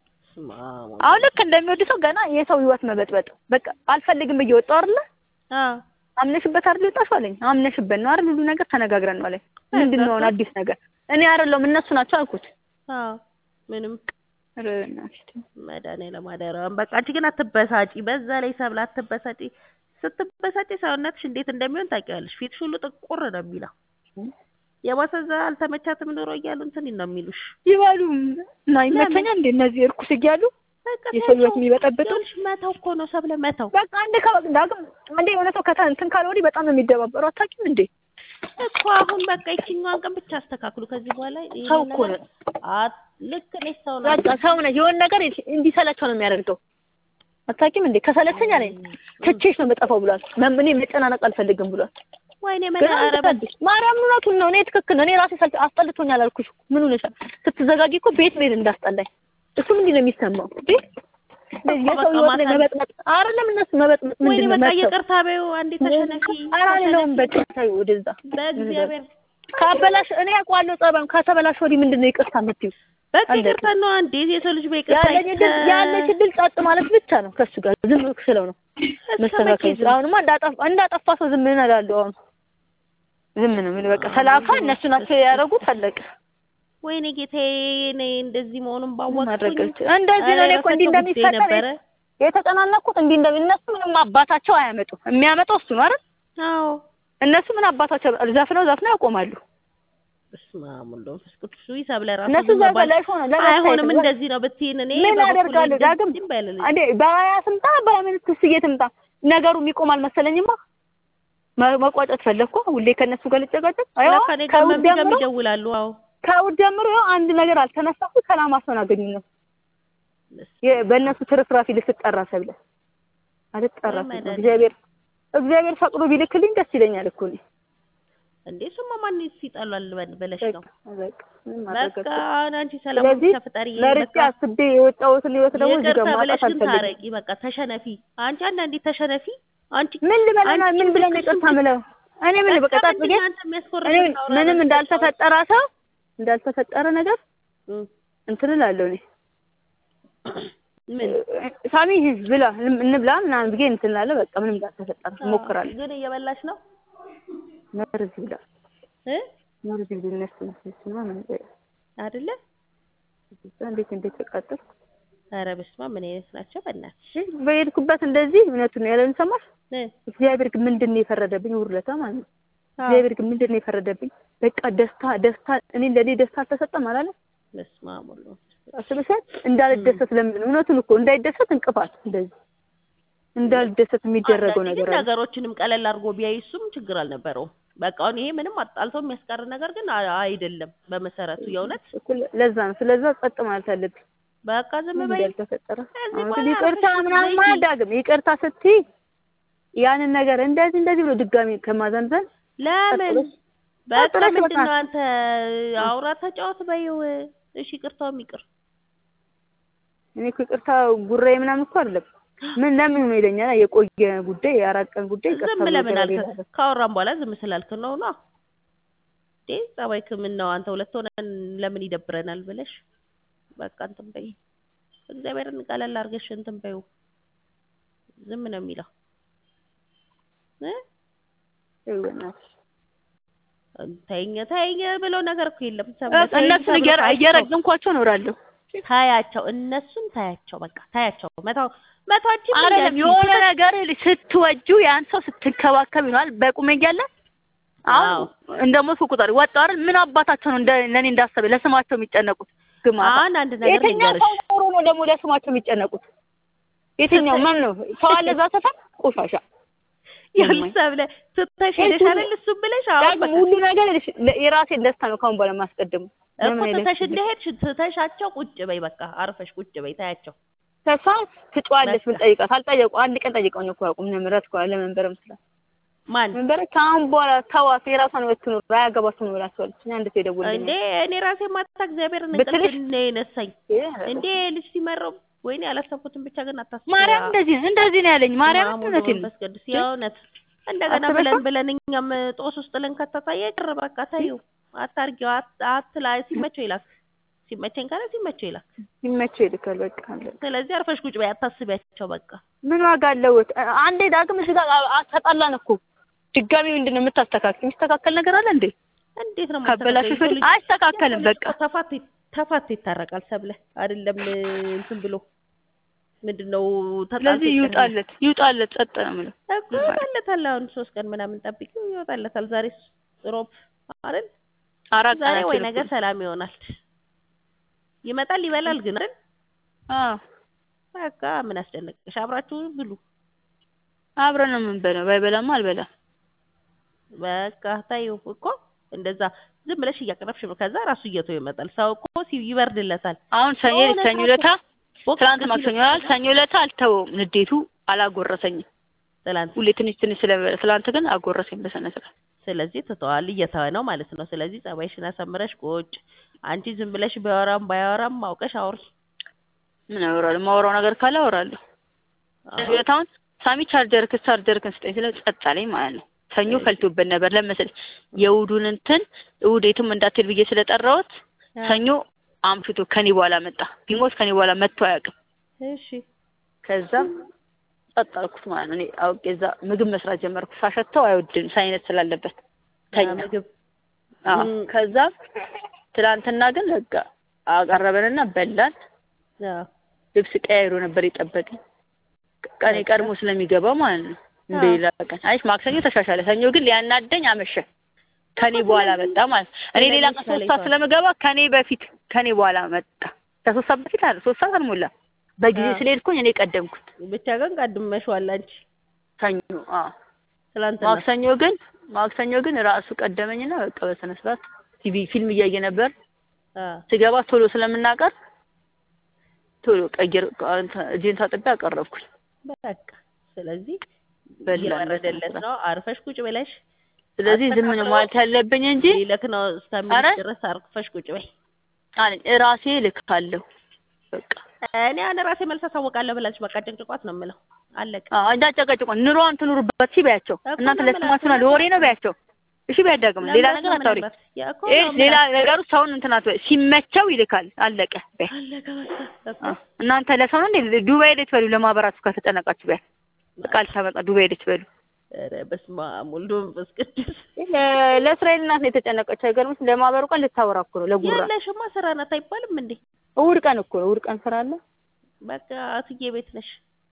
አሁን ልክ እንደሚወድ ሰው ገና የሰው ህይወት መበጥበጥ በቃ አልፈልግም እየወጣው አይደለ አምነሽበት አይደል የወጣሽው አለኝ አምነሽበት ነው አይደል ሁሉ ነገር ተነጋግረን ነው አለኝ ምንድን ነው አሁን አዲስ ነገር እኔ አይደለሁም እነሱ ናቸው አልኩት ምንም ኧረ በእናትሽ ተይ። መድኃኒዓለም አደራህን በቃ አንቺ ግን አትበሳጪ በዛ ላይ ሰብለ አትበሳጪ ስትበሳጪ ሰውነትሽ እንዴት እንደሚሆን ታውቂዋለሽ ፊትሽ ሁሉ ጥቁር ነው የሚለው የባሰዛ አልተመቻትም ኑሮ እያሉ እንትን ነው የሚሉሽ ይበሉ እና ይመቸኛል እንደ እነዚህ እርኩስ እያሉ በቃ የሰው ህይወት ተይው። የሚበጠብጡ ይኸውልሽ መተው እኮ ነው ሰብለ መተው በቃ አንድ ከ ዳግም አንዴ የሆነ ሰው ከተ እንትን ካለ ወዲህ በጣም ነው የሚደባበሩ አታውቂም እንዴ እኮ አሁን በቃ ይችኛዋን ቀን ብቻ አስተካክሉ ከዚህ በኋላ ይሄንን ሰው እኮ ነገር አት- ልክ ነሽ ሰው ነው በቃ ሰው ነህ የሆነ ነገር እንዲሰለቸው ነው የሚያደርገው አታውቂም እንዴ ከሰለቸኝ አለኝ ትቼሽ ነው የምጠፋው ብሏል መም- እኔ መጨናነቅ አልፈልግም ብሏል ወይኔ ግን መድኃኒዓለም ኧረ በ- አትፈልጊ ማርያም እውነቱን ነው እኔ ትክክል ነው እኔ ራሴ ሰልች አስጠልቶኛል አልኩሽ እኮ ምን ሆነሻል ስትዘጋጊ እኮ ቤት መሄድ እንዳስጠላኝ እሱ ምንድን ነው የሚሰማው እንዴ የሰው በቃ ህይወት ላይ ማታ- መበጥመጥ አይደለም እነሱ መበጥመጥ ወይኔ ምንድን ነው በቃ መተው ይቅርታ በይው አንዴ ተሸነፊ ኧረ አልለውም በቃ ተይው ወደዛ በእግዚአብሔር ካበላሽ እኔ አውቀዋለሁ ጸባዩን ከተበላሽ ወዲህ ምንድን ነው ይቅርታ የምትይው በቃ አለቀ። ይቅርታ ነው አንዴ የሰው ልጅ በይቅርታ ያለኝ እድል ያለሽ እድል ጸጥ ማለት ብቻ ነው ከሱ ጋር ዝም ስለው ነው መስተካከል ይችላል። አሁንማ እንዳጠፋ እንዳጠፋ ሰው ዝም ምን እላለሁ አሁን ዝም ነው ምን በቃ ተላካ እነሱ ናቸው ያደረጉት አለቀ ወይኔ ጌታዬ እኔ እንደዚህ መሆኑን ማድረግ ባወቅኩኝ አልችልም። እንደዚህ ነው እኔ እኮ እንዲህ ኧረ የራሳቸው ጉዳይ እንደሚፈጠር ነበረ የተጨናነኩት እንዲህ እንደሚ እነሱ ምንም አባታቸው አያመጡም የሚያመጣው እሱ ነው አይደል አዎ እነሱ ምን አባታቸው ዘፍነው ዘፍነው ያቆማሉ በስመ አብ ወወልድ ወመንፈስ ቅዱስ ውይ ሰብለ ራሱ እነሱ ዝም ዘ ባል- ላይ ሆነ ለመታየት አይሆንም ነው። እንደዚህ ነው ብትይን እኔ ምን በበኩሌ አደርጋለሁ እንደዚህ ዳግም ባይልልኝ። እንዴ በሀያ ስምጣ በምን ትስዬ ትምጣ ነገሩ የሚቆም አልመሰለኝማ መ- መቋጨት ፈለግኩ ሁሌ ከእነሱ ጋር ልጨቃጨቅ አይዋ ለካ እኔ ጋር ከውድ መንቢ ጋር ጀምሮ ይደውላሉ አዎ ከውድ ጀምሮ ይኸው አንድ ነገር አልተነሳሁ ሰላም አስተናገኙኝ ነው የ- በእነሱ ትርፍራፊ ልትጠራ ሰብለ አልጠራ ወይ መድኃኒዓለም። እግዚአብሔር እግዚአብሔር ፈቅዶ ቢልክልኝ ደስ ይለኛል እኮ እኔ እንዴ እሱማ ማን ይጣላል በል- ብለሽ ነው በቃ ምንም ማድረግ በቃ አልችልም። አሁን አንቺ ሰላም ስለዚህ ብቻ ፍጠሪ ለርጬ በቃ አስቤ የወጣሁትን ህይወት ደግሞ እዚህ ይቅርታ ጋር ብለሽ ማጣት ግን አልፈልግም። ታረቂ በቃ ተሸነፊ አንቺ አንዳንዴ ተሸነፊ አንቺ ምን ልበለና አንቺ ምን ብለን ልክ ይቅርታ እሱን ምለው እኔ ምን በቃ በቃ ጣጥ ምንድን ብዬ ነው አንተ የሚያስኮርፍ እኔ የምታወራው ምንም ነገር? እንዳልተፈጠረ ሰው እንዳልተፈጠረ ነገር እም፣ እንትን እላለሁ እኔ ምን ሳሚ ብላ እንብላ ምናምን ብዬ እንትን እላለሁ። በቃ ምንም እንዳልተፈጠረ እሞክራለሁ። ግን እየበላሽ ነው መርዝ ብላ እ መርዝ ብላ እነሱ እነሱ ነው ምን አይደለ እንዴት እንዴት ተቃጠል ኧረ በስመ አብ ምን አይነት ናቸው በእናትሽ በሄድኩበት እንደዚህ እውነቱን ነው ያለን ሰማሽ። እ እግዚአብሔር ግን ምንድን ነው የፈረደብኝ? ውርለታ ማለት ነው። አዎ፣ እግዚአብሔር ግን ምንድን ነው የፈረደብኝ? በቃ ደስታ ደስታ እኔ ለኔ ደስታ አልተሰጠም አላለ በስመ አብ ወወልድ ወመንፈስ ቅዱስ። አስበሻል? እንዳልደሰት ለምን እውነቱን እኮ እንዳይደሰት እንቅፋት እንደዚህ እንዳልደሰት የሚደረገው አንዳንዴ ነገር ግን አለ። ነገሮችንም ቀለል አድርጎ ቢያይ እሱም ችግር አልነበረውም በቃ አሁን ይሄ ምንም አጣልቶ የሚያስቀር ነገር ግን አ- አይደለም በመሰረቱ የእውነት እኩል ለዛ ነው ስለዛ ጸጥ ማለት አለብኝ በቃ ዝም ምን በይ ያልተፈጠረ ከዚህ አሁን በኋላ ግን ይቅርታ አርፈሽ ምናምን ዝም በይ። ማያዳግም ይቅርታ ስትይ ያንን ነገር እንደዚህ እንደዚህ ብሎ ድጋሚ ከማዘንዘን ለምን ቀጥለሽ በቃ ቀጥለሽ ምንድን በቃ ነው አንተ አውራ ተጫወት በይው እሺ ይቅርታውም ይቅር እኔ እኮ ይቅርታ ጉራዬ ምናምን እኮ አይደለም ምን ለምን ነው ይለኛል የቆየ ጉዳይ የአራት ቀን ጉዳይ ይቅርታ ዝም ብሎ ለምን አልክ ተባብለናል። ካወራን በኋላ ዝም ስላልክ ነው ነው እንዴ ጸባይክ ምን ነው አንተ ሁለት ሆነን ለምን ይደብረናል ብለሽ በቃ እንትን በይ እግዚአብሔርን ቀለል አድርገሽ እንትን በይው ዝም ነው የሚለው እ ይኸው በእናትሽ ተይኝ ተይኝ ብሎ ነገር እኮ የለም ሰው እነሱን እየረ- እየረገምኳቸው እኖራለሁ ታያቸው እነሱን ታያቸው በቃ ታያቸው መታው መታችን አይደለም የሆነ ነገር ስትወጁ ያን ሰው ስትንከባከብ ይሆናል በቁም እያለ አሁን አዎ። እንደ ሞት ቁጥር ወጣው አይደል ምን አባታቸው ነው እንደ ለኔ እንዳሰበ ለስማቸው የሚጨነቁት ግማታ አሁን አንድ ነገር የትኛው ልንገርሽ ሰው ኖሮ ነው ደግሞ ለስማቸው የሚጨነቁት የትኛው ማን ነው ሰው አለ እዛ ሰፈር ቆሻሻ ያልሰብ ላይ ስትተሽ ሄደሽ አይደል እሱም ብለሽ አሁን ዳግም ሁሉ ነገር ይልሽ ለ- የራሴን ደስታ ነው ካሁን በኋላ ማስቀድሙ እኮ ትተሽ እንደሄድሽ ትተሻቸው ቁጭ በይ በቃ አርፈሽ ቁጭ በይ ታያቸው ተሷ ትጫዋለች በቃ። ብል ጠይቃት አልጠየቁ አንድ ቀን ጠይቀውኝ እኮ አያውቁም ምረት እኮ ለመንበረ ምስላ ማን መንበረ ከአሁን በኋላ ተዋት የራሷን ህይወት ትኑር አያገባትም ነው ብላቸዋለች እኛ እንዴት የደወልልኝ እንዴ እኔ ራሴ ማታ እግዚአብሔርን ብትልሽ? እንቅልፍ ነው የነሳኝ እንዴ ልጅ ሲመረው ወይኔ ያላሰብኩትን ብቻ ግን አታስቢ ማርያም እንደዚህ ነው እንደዚህ ነው ያለኝ ማርያም ማሙሉ እውነቴን ነው መንፈስ ቅዱስ የእውነት እንደገና አስበሽው? ብለን ብለን እኛም ጦስ ውስጥ ልንከተታየ ቅር በቃ ታዩ አታርጊው አት- አትላ ሲመቸው ይላክ ሲመቸኝ ካለ ሲመቸው ይላክ ሲመቸው ይልካል በቃ አለ ስለዚህ አርፈሽ ቁጭ በይ አታስቢያቸው በቃ ምን ዋጋ አለው አንዴ ዳግም እዚህ ጋር አ- አ- ተጣላን እኮ ድጋሚ ምንድን ነው የምታስተካክል የሚስተካከል ነገር አለ እንዴ እንዴት ነው ካበላሽ የማስተካከለው? የሰው ልጅ- አይስተካከልም የሰው ልጅ በቃ እኮ ተፋቶ ተፋቶ ይታረቃል ሰብለ አይደለም እንትን ብሎ ምንድነው ተጣልቶ ስለዚህ ይቀራል። ይውጣለት ይውጣለት ጸጥ ነው የምለው እኮ ይወጣለታል አሁን ሶስት ቀን ምናምን ጠብቂው ይወጣለታል ዛሬ ሮብ አይደል አራት ዛሬ ወይ ቀናችን ነገ እኮ ሰላም ይሆናል ይመጣል ይበላል ግን አይደል አዎ በቃ ምን አስጨነቅሽ አብራችሁ ብሉ አብረን ነው የምንበላው ባይበላማ አልበላም በቃ ታዩ እኮ እንደዛ ዝም ብለሽ እያቀረብሽ ነው ከዛ ራሱ እየተው ይመጣል ሰው እኮ ሲ- ይበርድለታል አሁን ሰኞ የሆነ ሰኞ ሰዓት ለታ ቦቅ ትናንት ሲል ማክሰኞ ይሆናል ሰኞ ለታ አልተወውም ንዴቱ አላጎረሰኝም ትላንት ሁሌ ትንሽ ትንሽ ስለሚበላ ትላንት ግን አጎረሰኝ በስነ ስርዓት ስለዚህ ትተዋል እየተወ ነው ማለት ነው ስለዚህ ጸባይሽን አሳምረሽ ቁጭ አንቺ ዝም ብለሽ ቢያወራም ባያወራም አውቀሽ አውሪ ምን አወራለሁ ማወራው ነገር ካለ አወራለሁ ሁለታውን ሳሚ ቻርጀር ክስ ቻርጀር ክን ስጠኝ ስለ ጸጥ አለኝ ማለት ነው ሰኞ ፈልቶበት ነበር ለመሰለኝ የእሑዱን እንትን እሑድ የትም እንዳትሄድ ብዬ ስለጠራሁት ሰኞ አምሽቶ ከኔ በኋላ መጣ ቢሞት ከኔ በኋላ መጥቶ አያውቅም እሺ ከዛ ጸጥ አልኩት ማለት ነው እኔ አውቄ እዛ ምግብ መስራት ጀመርኩ ሳሸተው አይወድም ሳይነት ስላለበት ተኛ ምግብ አዎ ም። ከዛ ትላንትና ግን በቃ አቀረበንና በላን አዎ ልብስ ቀያይሮ ነበር የጠበቀኝ ቀኔ ቀድሞ ስለሚገባ ማለት ነው እንደ አዎ። ሌላ ቀን አይ ማክሰኞ ተሻሻለ ሰኞ ግን ሊያናደኝ አመሸ ከኔ በኋላ መጣ ማለት ነው እኔ ሌላ ቀን ሶስት ሰዓት ስለምገባ ከኔ በፊት ከኔ በኋላ መጣ ከሶስት ሰዓት በፊት አለ ሶስት ሰዓት አልሞላ በጊዜ አዎ። ስለሄድኩኝ እኔ ቀደምኩት ብቻ ግን ቀድመሽዋል አንቺ ሰኞ አዎ ትላንትና ማክሰኞ ግን ማክሰኞ ግን ራሱ ቀደመኝና በቃ በስነ ስርዓት ቲቪ ፊልም እያየ ነበር አዎ ስገባ ቶሎ ስለምናቀር ቶሎ ቀይር እጄን ታጥቤ አቀረብኩኝ በቃ ስለዚህ በላን እየበረደለት በስነ ነው አርፈሽ ቁጭ ብለሽ ስለዚህ ዝም ነው ማለት ያለብኝ እንጂ ሊልክ ነው ኧረ እስከሚልሽ ድረስ አርፈሽ ቁጭ በይ አለኝ እራሴ ልካለሁ በቃ እኔ አሁን ራሴ መልስ አሳውቃለሁ ብላለች በቃ ጭንጭቋት ነው የምለው አለቀ አዎ እንዳጨቀጭቆ ኑሮዋን ትኑርበት ሲ በያቸው እኮ እናንተ ነው ለስማችሁ የምላት። ለወሬ ነው በያቸው እሺ ቢያዳግም ሌላ ነገር አታውሪ ያ እኮ ይሄ ነው ሌላ የምላት። ነገሩ ሰውን እንትን አትበይ ሲመቸው ይልካል አለቀ በይ አለቀ በቃ እኮ አዎ። እናንተ ለሰው ነው እንዴ ዱባይ ሄደች በሉ ለማህበራችሁ ከተጨነቃችሁ በይ ቃል ታመጣ ዱባይ ሄደች በሉ ኧረ በስመ አብ ወልድ መንፈስ ቅዱስ ለ- ለእስራኤል እናት ነው የተጨነቀችው አይገርምሽ ለማህበሩ ቀን ልታወራ እኮ ነው ለጉራ ያለሽማ ስራ ናት አይባልም እንዴ እሑድ ቀን እኮ ነው እሑድ ቀን ስራ አለ በቃ እትዬ ቤት ነሽ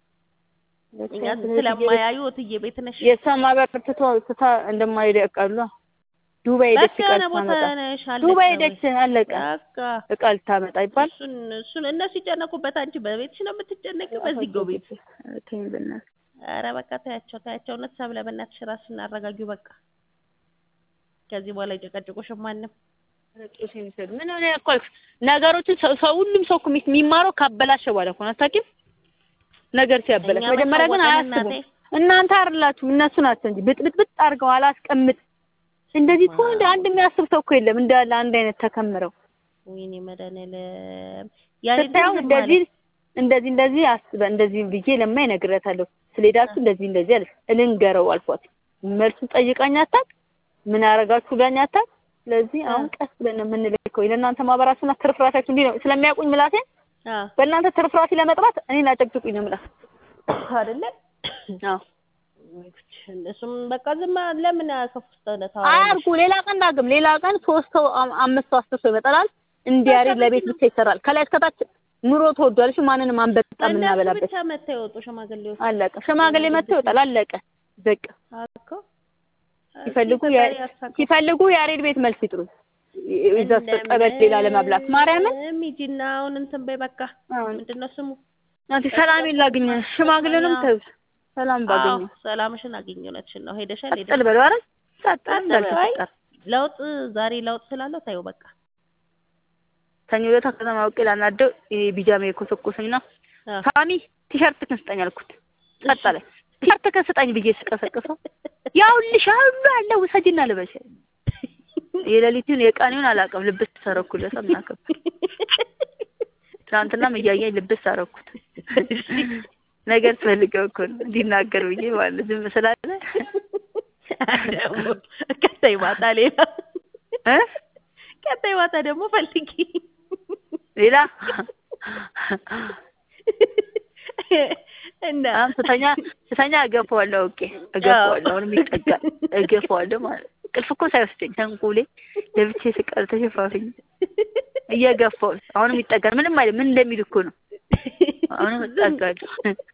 እኛን ስለማያዩ እትዬ ቤት ነሽ የእሷ ማህበር ትቶ ትታ እንደማይሄድ ያውቃሉ ዱባይ ሄደች በቃ እቃ የሆነ ቦታ ልታመጣ ነሽ አለቀ ዱባይ ወይ? ሄደች አለቀ በቃ እቃ ልታመጣ ይባል እሱን እሱን እነሱ ይጨነቁበት አንቺ በቤትሽ ነው የምትጨነቂው በዚህ ጎ ቤት ተይኝ በእናትሽ ኧረ በቃ ታያቸው ታያቸው እውነት ሰብለ በእናትሽ ራስሽን አረጋጊው በቃ ከዚህ በኋላ ይጨቀጭቁሽም ማንም ጦስ የሚሰዱ ምን ሆነ እኮ አልኩሽ። ነገሮችን ሰው ሰው ሁሉም ሰው እኮ የሚ- የሚማረው ካበላሸ በኋላ እኮ ነው። አታውቂም? ነገር ሲያበላሽ እኛ መጀመሪያ ግን መታወቅን አያስቡም። እናቴ። እናንተ አይደላችሁም እነሱ ናቸው እንጂ ብጥብጥብጥ አድርገው አላስቀምጥ እንደዚህ እኮ እንደ አንድ የሚያስብ ሰው እኮ የለም እንዳለ አንድ አይነት ተከምረው ወይኔ መድኃኒዓለም ያሬድ ግን ስታየው ዝም እንደዚህ አለ። እንደዚህ እንደዚህ አስበ እንደዚህ ብዬ ለማይ እነግራታለሁ። ስለሄዳችሁ እንደዚህ እንደዚህ አለች። እልንገረው አልኳት። መልሱን ጠይቃኝ አታውቅ ምን አረጋችሁ ብላኝ አታውቅ። ስለዚህ አሁን ቀስ ብለን ነው የምንልከው። ለእናንተ ማህበራችሁና ትርፍራታችሁ እንዲህ ነው ስለሚያውቁኝ ምላሴን አዎ በእናንተ ትርፍራፊ ለመጥራት እኔን አጨቅጭቁኝ ነው የምላት። አይደለ አዎ እሱም በቃ ዝም ለምን ከፍስተ አያርጉ። ሌላ ቀን ዳግም ሌላ ቀን ሶስት ሰው አም- አምስት ሰው አስር ሰው ይመጣል። እንዲያሬድ ለቤት ብቻ ይሰራል። ከላይ እስከታች ኑሮ ተወዷል። እሺ ማንንም አንበጣ እነሱ የምናበላበት ብቻ መተው የወጡ ሽማግሌዎች አለቀ። ሽማግሌ መጥቶ ይወጣል። አለቀ በቃ። እኮ ሲፈልጉ እስኪ ያ- ፈጣሪ ያሳካው። ሲፈልጉ ያሬድ ቤት መልስ ይጥሩ። እዛ ጠበል ሌላ ለማብላት ማርያምን እንደምንም ሂጂና አሁን እንትን በይ በቃ አሁን ምንድን ነው ስሙ አንተ ሰላሜን ላግኝ። ሽማግሌንም ተው ሰላም ባገኘ አዎ ሰላምሽን አግኝ እውነትሽን ነው ሄደሻል ቀጥል ሄደሻል በለው። ኧረ ቀጥል ቀጥል እንዳልተፈጠረ በይ። ለውጥ ዛሬ ለውጥ ስላለው ታዩ በቃ ሰኞ ዕለት ከተማ አውቄ ላናደው ይሄ ቢጃማ የኮሰኮሰኝና አዎ። ሳሚ ቲሸርት ክን ስጠኝ አልኩት። ቀጠለ ቲሸርት ክን ስጠኝ ብዬ ስቀሰቅሰው ያውልሽ ሁሉ አለ ውሰጂና ልበሽ። የሌሊቱን የቀኑን አላውቅም። ልብስ ተሰረኩለት ምናከብ ትናንትናም እያየኝ ልብስ አረኩት። ነገር ትፈልገው እኮ ነው እንዲናገር ብዬ ማለት ዝም ስላለ ደግሞ ቀጣይ ማታ ሌላ እ ቀጣይ ማታ ደግሞ ፈልጊ ሌላ እና አሁን ስተኛ ስተኛ እገፋዋለሁ። ኦኬ እገፋዋለሁ። አሁንም ይጠጋል እገፋዋለሁ ማለት ቅልፍ እኮ ሳይወስደኝ ተንቁሌ ለብቻ ስቀር ተሸፋፍኝ እየገፋው አሁንም ይጠጋል። ምንም አይደል። ምን እንደሚል እኮ ነው። አሁንም እጠጋለሁ።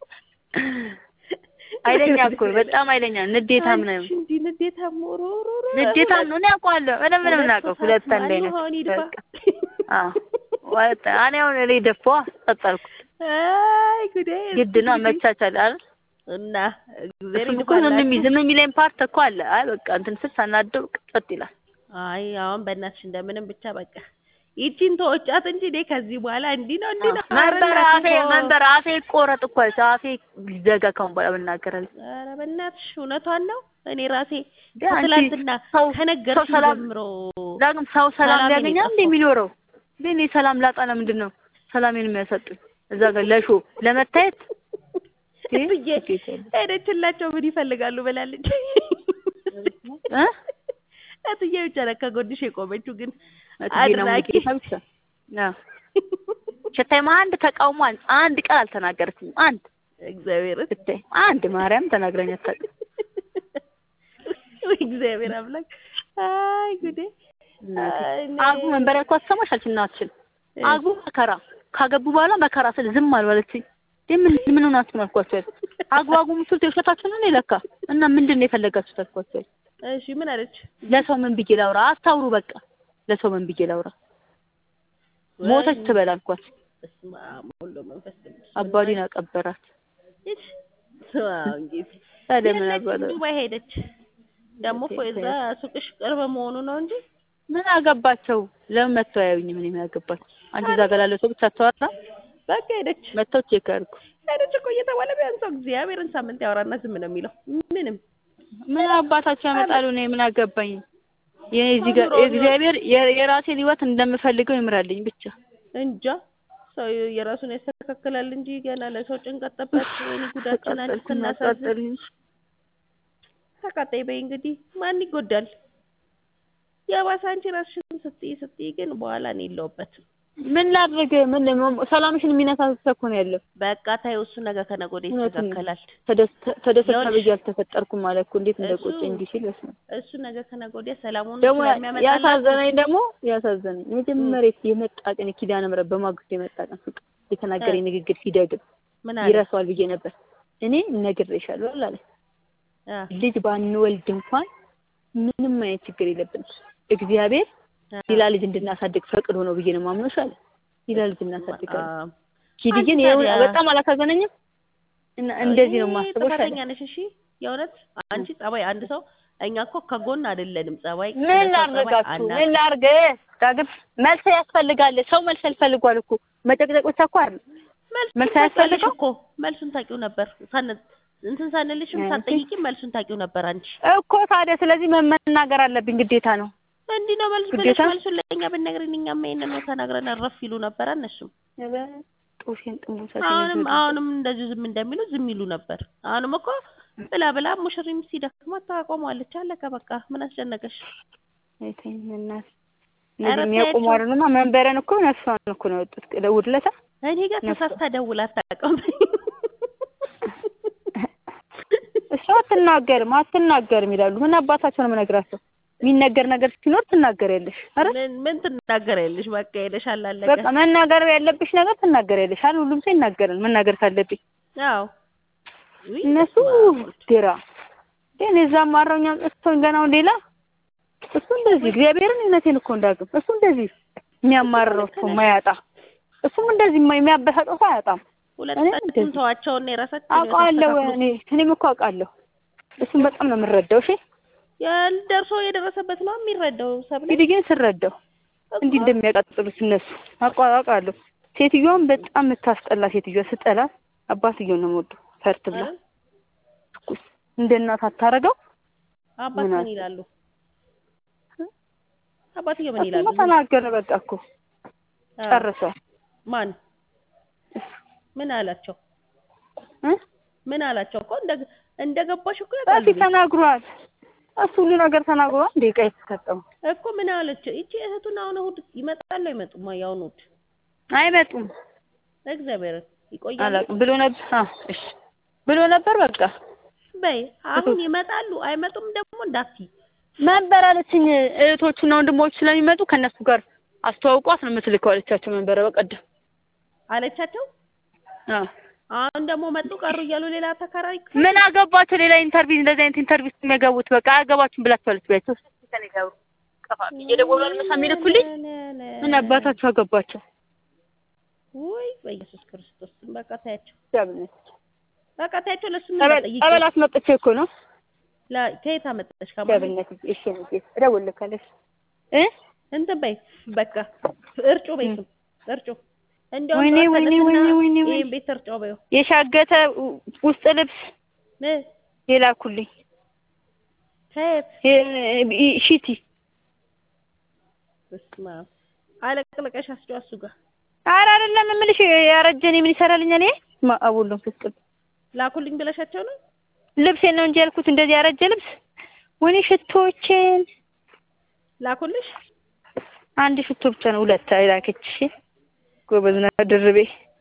ኃይለኛ እኮ ነው። በጣም ኃይለኛ ንዴታም ነው። አንቺ እንዲህ ንዴታም ሮሮሮ ንዴታም ነው። እኔ አውቀዋለሁ። ምንም ምንም እናውቀው ሁለት አንድ አይነት አሁን ይድፋ በቃ አዎ ወጣ። እኔ አሁን እኔ ደፋ ቀጠልኩ። አይ ጉዴ ግድ ነው መቻቻል አይደል? እና እግዚአብሔር እሱም እኮ ዝም የሚል ዝም የሚለኝ ፓርት እኮ አለ። አይ በቃ እንትን ስል ሳናደው ጸጥ ይላል። አይ አሁን በእናትሽ እንደምንም ብቻ በቃ ይቺን ተወጫት እንጂ እኔ ከዚህ በኋላ እንዲህ ነው እንዲህ ነው መንበር ኧረ አፌ እናትሽ መንበር አፌ ቆረጥ እኮ አለች። አፌ ሊዘጋ ካሁን በኋላ ብናገራለሁ። ኧረ በእናትሽ እውነቷን ነው። እኔ ራሴ ግን አንቺ ከትላንትና ሰው ከነገርሽ ሰው ሰላም ጀምሮ ዳግም ሰው ሰላም ሰላሜን ሊያገኛል እንደ የጠፋው። የሚኖረው ግን እኔ ሰላም ላጣ ለምንድን ነው ሰላሜን የሚያሰጡኝ? እዛ ጋር ለሾ ለመታየት እ? እትዬ ሄደችላቸው ምን ይፈልጋሉ ብላለች። እ? እትዬ ብቻ ናት ከጎንሽ የቆመችው ግን እትዬና አድናቂ ሙሉጌታ ብቻ አዎ። ሽታይማ አንድ ተቃውሞ አንድ አንድ ቃል አልተናገረችኝም። አንድ እግዚአብሔር ብታይ አንድ ማርያም ተናግራኝ አታውቅም። ወይ እግዚአብሔር አምላክ አይ ጉዴ አይ እኔ- አግቡ መንበሪያ ያልኳት ሰማሽ እናትሽን አግቡ መከራ ካገቡ በኋላ መከራ ስል ዝም አልባለችኝ። ምን ምን ሆናችሁ ነው አልኳቸው። አግቡ አግቡ የምትሉት የውሸታችሁ ነው ለካ እና ምንድን ነው የፈለጋችሁት አልኳቸው። እሺ ምን አለች? ለሰው ምን ብዬ ላውራ? አታውሩ በቃ ለሰው ምን ብዬ ላውራ? ሞተች ትበል አልኳት። በስመ አብ ወወልድ ወመንፈስ ቅዱስ አባዲን አቀበራት። እሺ ስማ እንግዲህ ታዲያ ምን የለችም አባለ ዱባይ ሄደች። ደግሞ እኮ የዛ ሱቅሽ ቅርብ መሆኑ ነው እንጂ ምን አገባቸው? ለምን መተው አያዩኝም? ምን የሚያገባቸው? አንቺ እዛ ጋር ላለው ሰው ብቻ አታወራ። በቃ ሄደች መተው ቼክ አድርጉ። ሄደች እኮ እየተባለ ቢያንስ ሰው እግዚአብሔርን ሳምንት ያወራና ዝም ነው የሚለው። ምንም ምን አባታቸው ያመጣሉ? እኔ ምን አገባኝ? የኔ እዚህ ጋር እግዚአብሔር የ- የራሴን ህይወት እንደምፈልገው ይምራልኝ ብቻ። እንጃ ሰው የራሱን ያስተካክላል እንጂ ገና ለሰው ጭንቀት ጠበት ወይኔ ጉዳችን አንቺ ተቃጠልኩኝ ስናሳዝን አቃጠሉኝ። ተቃጣይ በይ እንግዲህ ማን ይጎዳል? የባሰ አንቺ ራስሽን ስትይ ስትይ ግን በኋላ እኔ የለሁበትም። ምን ላድርግ? ምን ሰላምሽን የሚነሳ ሰው እኮ ነው ያለው። በቃ ታየው እሱ ነገ ከነገ ወዲያ እውነቱን ነው። ይስተካከላል። ተደስ- ተደሰታ ይኸውልሽ፣ ብዬ አልተፈጠርኩም ማለት እኮ እንዴት እሱ- እንደቆጨኝ እንዲህ ሲል በስመ አብ። እሱ ነገ ከነገ ወዲያ ሰላሙን ደግሞ ስለሚያመጣላት ያሳዘነኝ ደግሞ ያሳዘነኝ መጀመሪያ የመጣ ቀን ኪዳነ ምሕረት በማግስቱ የመጣ ቀን ሱቅ የተናገረኝ ንግግር ሲደግም ምን አለ? ይረሳዋል ብዬ ነበር። እኔ እነግርሻለሁ አለ አ ልጅ ባንወልድ እንኳን ምንም አይነት ችግር የለብንም። እግዚአብሔር አ ሌላ ልጅ እንድናሳድግ ፈቅዶ ነው ብዬ ነው የማምነው። አለ ሌላ ልጅ እናሳድጋለን። አ ኪድዬን አንቺ ይኸው ታዲያ- በጣም አላሳዘነኝም። እና እንደዚህ ነው እኔ የማስበው። ጥፋተኛ ነሽ። እሺ የእውነት አንቺ ጸባይ አንድ ሰው እኛ እኮ ከጎን አይደለንም። ጸባይ ምን ለሰው ጸባይ ላድርጋችሁ? አናውቅም። ምን ላድርግ? ዳግም መልስ ያስፈልጋል። ሰው መልስ ያስፈልጓል እኮ መጨቅጨቅ ብቻ እኮ አይደል። መልስ መልሱን ታውቂያለሽ አያስፈልገው? እኮ መልሱን ታውቂው ነበር። ሳን እንትን ሳንልሽም እሺ። ሳትጠይቂም መልሱን ታውቂው ነበር አንቺ። እኮ ታዲያ ስለዚህ መናገር አለብኝ ግዴታ ነው። እንዲህ ነው መልስ ብለሽ ግዴታ? መልሱን መልሱን ለእኛ ብነግሪን እኛማ ይሄንን ነው ተናግረን እረፍ ይሉ ነበር እነሱም። ጦሴን ጥሙሰት አሁንም አሁንም እንደዚሁ ዝም እንደሚሉ ዝም ይሉ ነበር። አሁንም እኮ ብላ ብላ ሙሽሪም ሲደክማት ታቆመዋለች። አለቀ በቃ። ምን አስጨነቀሽ? እናት ኧረ እንደዚህ የሚያቆሙ ተያቸው። አይደሉማ። መንበረን እኮ ነፍሷን እኮ ነው የወጡት እሑድ ዕለት እኔ ጋር ነፍሷ- ተሳስታ ደውላ አታውቅም። እሷ አትናገርም አትናገርም ይላሉ። ምን አባታቸው ነው የምነግራቸው? የሚነገር ነገር ሲኖር ትናገሪያለሽ። አረ ምን ምን ትናገሪያለሽ? በቃ ሄደሻል፣ አለቀ። በቃ መናገር ያለብሽ ነገር ትናገሪያለሽ። አሁን ሁሉም ሰው ይናገራል መናገር ካለብኝ። አዎ ውይ፣ እነሱ በስመ አብ ወልድ። ዴራ ግን የዛም አረኛ እሱን ገናው ሌላ እሱ እንደዚህ እግዚአብሔርን እውነቴን እኮ እንዳግም እሱ እንደዚህ የሚያማርረው እሱ ማያጣ እሱም እንደዚህ የማ- የሚያበሳጨው ሰው አያጣም። ሁለታችሁም እንደዚህ- ተዋቸውና የራሳችሁን አውቃለሁ ተስተካክሉ። እኔ እኔም እኮ አውቃለሁ። እሱም በጣም ነው የምረዳው። እሺ ያልደርሶ የደረሰበት ነው የሚረዳው። ሰብለ እንግዲህ ግን ስረዳው እንዲህ እንደሚያቃጥሉት እነሱ አውቃ- አውቃለሁ። ሴትዮዋን በጣም የምታስጠላ ሴትዮዋ ስጠላ አባትየው ነው የምወደው። ፈርት ብላ ትኩስ እንደ እናት አታረገው። አባት ምን ምን አለ? ይላሉ? አባትዬው ምን እሱማ ይላሉ? ተናገረ በቃ እኮ አዎ። ጨርሷል። ማን ምን አላቸው? እ? ምን አላቸው እኮ እንደ እንደገባሽ እኮ ያውቃሉ በፊት ተናግሯል። እሱ ሁሉ ነገር ተናግሯል። እንደ ዕቃ የተሰጠው እኮ ምን አለችው? ይቺ እህቱን አሁን እሑድ ይመጣሉ አይመጡም? ያውን እሑድ አይመጡም እግዚአብሔርን ይቆያሉ አላውቅም ብሎ ነበር። አዎ እሺ ብሎ ነበር። በቃ በይ አሁን ይመጣሉ አይመጡም ደግሞ እንዳትዪ መንበር አለችኝ። እህቶቹና ወንድሞቹ ስለሚመጡ ከእነሱ ጋር አስተዋውቋት ነው የምትልከው አለቻቸው። መንበረ በቀደም አለቻቸው። አዎ አሁን ደግሞ መጡ ቀሩ እያሉ ሌላ ተከራሪ ምን አገባቸው? ሌላ ኢንተርቪው እንደዚህ አይነት ኢንተርቪው ውስጥ የሚገቡት በቃ አያገባችሁም ብላችኋለች። ቢያቸው ከኔ ጋር ቀፋፊ እየደወሉ አልመሳ የሚልኩልኝ ምን አባታቸው አገባቸው? ውይ በኢየሱስ ክርስቶስ በቃ ታያቸው፣ ዳብነት በቃ ታያቸው። ለሱ ምን ጸበል ጠይቂ? ጸበል አስመጥቼ እኮ ነው ላ- ከየት አመጣሽ? ከማን ዳብነት እሺ ነው እደውልልካለሽ እ እንትን በይ በቃ እርጩ በይ ስም እርጩ። እንደውም ወይኔ ጠዋት ወይኔ ተነስና ወይኔ ወይኔ ወይኔ ይሄን ቤት እርጫው በይው የሻገተ ውስጥ ልብስ እ የላኩልኝ ከየት እ- ሺቲ በስመ አብ አለቅልቀሽ አስጪው እሱ ጋር ኧረ አይደለም የምልሽ ያረጀኔ ምን ይሰራልኛል? ይሄ ማአቡሎም ፍስቅል ላኩልኝ ብለሻቸው ነው ልብሴን ነው እንጂ ያልኩት እንደዚህ ያረጀ ልብስ። ወይኔ ሽቶችን ላኩልሽ። አንድ ሽቶ ብቻ ነው ሁለት አይላከች። ጎበዝ ናት ድርቤ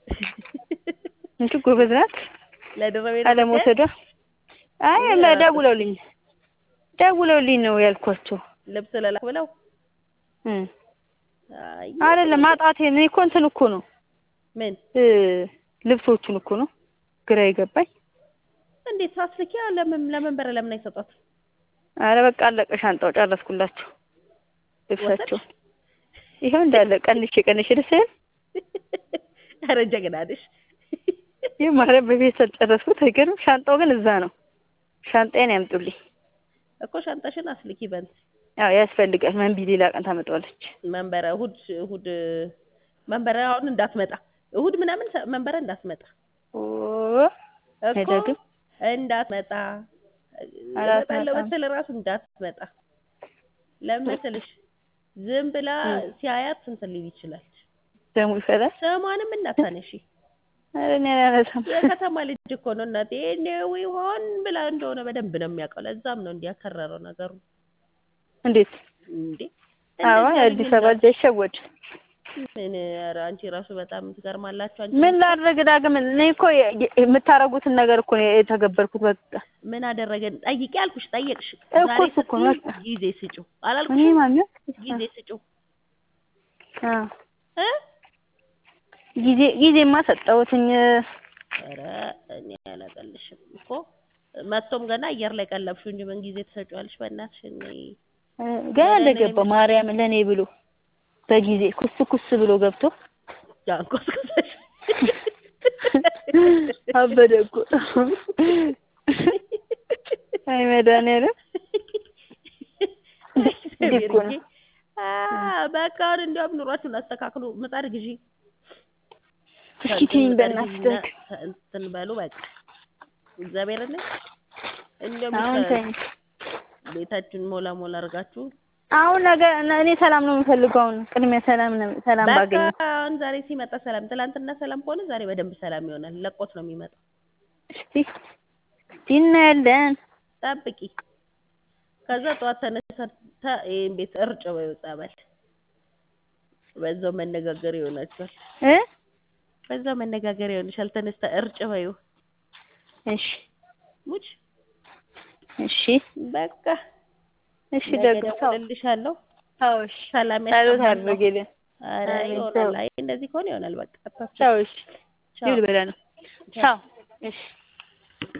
እንጂ ጎበዝ ናት ለድረቤ አለመውሰዷ። አይ ደውለውልኝ ደውለውልኝ ነው ያልኳቸው። ልብስ ለላክ ብለው እ አይ አይደለም ማጣቴ እኔ እኮ እንትን እኮ ነው ምን እ ልብሶቹን እኮ ነው ግራ የገባኝ። እንዴት ሳስልኪያ ለምን ለመንበረ ለምን አይሰጧት? አረ በቃ አለቀ። ሻንጣው ጨረስኩላቸው ልብሳቸው ይኸው እንዳለ ቀንሼ ቀንሼ ደስ አይል ኧረ ጀግና ነሽ። ይህ ማለት በቤት ጨረስኩት። አይገርም። ሻንጣው ግን እዛ ነው። ሻንጣዬን ያምጡልኝ። እኮ ሻንጣሽን አስልኪ በንት ያው ያስፈልጋል። መንቢ ሌላ ቀን ታመጣዋለች። መንበረ እሑድ እሑድ መንበረ አሁን እንዳትመጣ እሑድ ምናምን ሰ- መንበረ እንዳትመጣ ኦ እኮ አይደግም። እንዳትመጣ አራት እመጣለሁ መጣም። ብትል እራሱ እንዳትመጣ ለምን መሰለሽ ዝም ብላ ሲያያት እንትን ሊል ይችላል። ደሙ ይፈላል። ስሟንም እንዳታነሺ። አረ እኔ አላነሳም። የከተማ ልጅ እኮ ነው እናቴ። ነው ይሆን ብላ እንደሆነ በደንብ ነው የሚያውቀው። ለዛም ነው እንዲያከረረው ነገሩ እንዴት? እንዴ አዎ እንደዛ የአዲስ ልጅ አበባ ልጅ አይሸወድ። ምን ኧረ አንቺ ራሱ በጣም ትገርማላችሁ። አንቺ ምን ላድርግ ዳግም? እኔ እኮ የ- የ- የምታረጉትን ነገር እኮ ነው የተገበርኩት። በቃ ምን አደረገን? ጠይቂ አልኩሽ፣ ጠየቅሽ። እኮ ዛሬ እሱ እኮ ነው። ስትይ ጊዜ ስጪው እኔ አላልኩሽም? ማለት ጊዜ ስጪው አ እ ጊዜ ጊዜማ ሰጠሁትኝ። ኧረ እኔ አላቀልሽም እኮ መጥቶም ገና አየር ላይ ቀለብሽው እንጂ ምን ጊዜ ትሰጪዋለሽ? በእናትሽ እኔ ገና እንደገባ ማርያም ለኔ ብሎ በጊዜ ኩስ ኩስ ብሎ ገብቶ ጃንኮስኩሰሽ አበደ እኮ። አይ መድኃኒዓለም እንግዲህ እኮ ነው። ቤርዬ አ በቃ አሁን እንዲያውም ኑሯችሁን አስተካክሉ። ምጣድ ግዢ እስኪ ትይኝ በእናትሽ ምጣድ ደግ ግዢና እንትን በሉ በቃ እግዚአብሔርን እንዲያውም አሁን ይሻላል። ተይኝ። ቤታችሁን ሞላ ሞላ አድርጋችሁ አሁን ነገ እኔ ሰላም ነው የምፈልገው። አሁን ቅድሚያ ሰላም ነው ሰላም በቃ ባገኝ አሁን ዛሬ ሲመጣ ሰላም፣ ትላንትና ሰላም ከሆነ ዛሬ በደንብ ሰላም ይሆናል። ለቆት ነው የሚመጣው። እስቲ እስቲ እናያለን። ጠብቂ። ከዛ ጠዋት ተነሳታ ይሄን ቤት እርጭ በይው ጸበል። በዛው መነጋገር ይሆናችኋል። እ በዛው መነጋገር ይሆንሻል። ተነስታ እርጭ በይው እሺ ሙች እሺ በቃ እሺ ነገ ደግ ሰው እደውልልሻለሁ። አዎ እሺ ሰላም ጸሎት ያሰማን ነው። አድርጊልን። ኧረ አሜን። ይሆናል። ቻው አይ እንደዚህ ከሆነ ይሆናል። በቃ አታስቢ። ቻው እሺ ቻው ይብል በላ ነው ቻው እሺ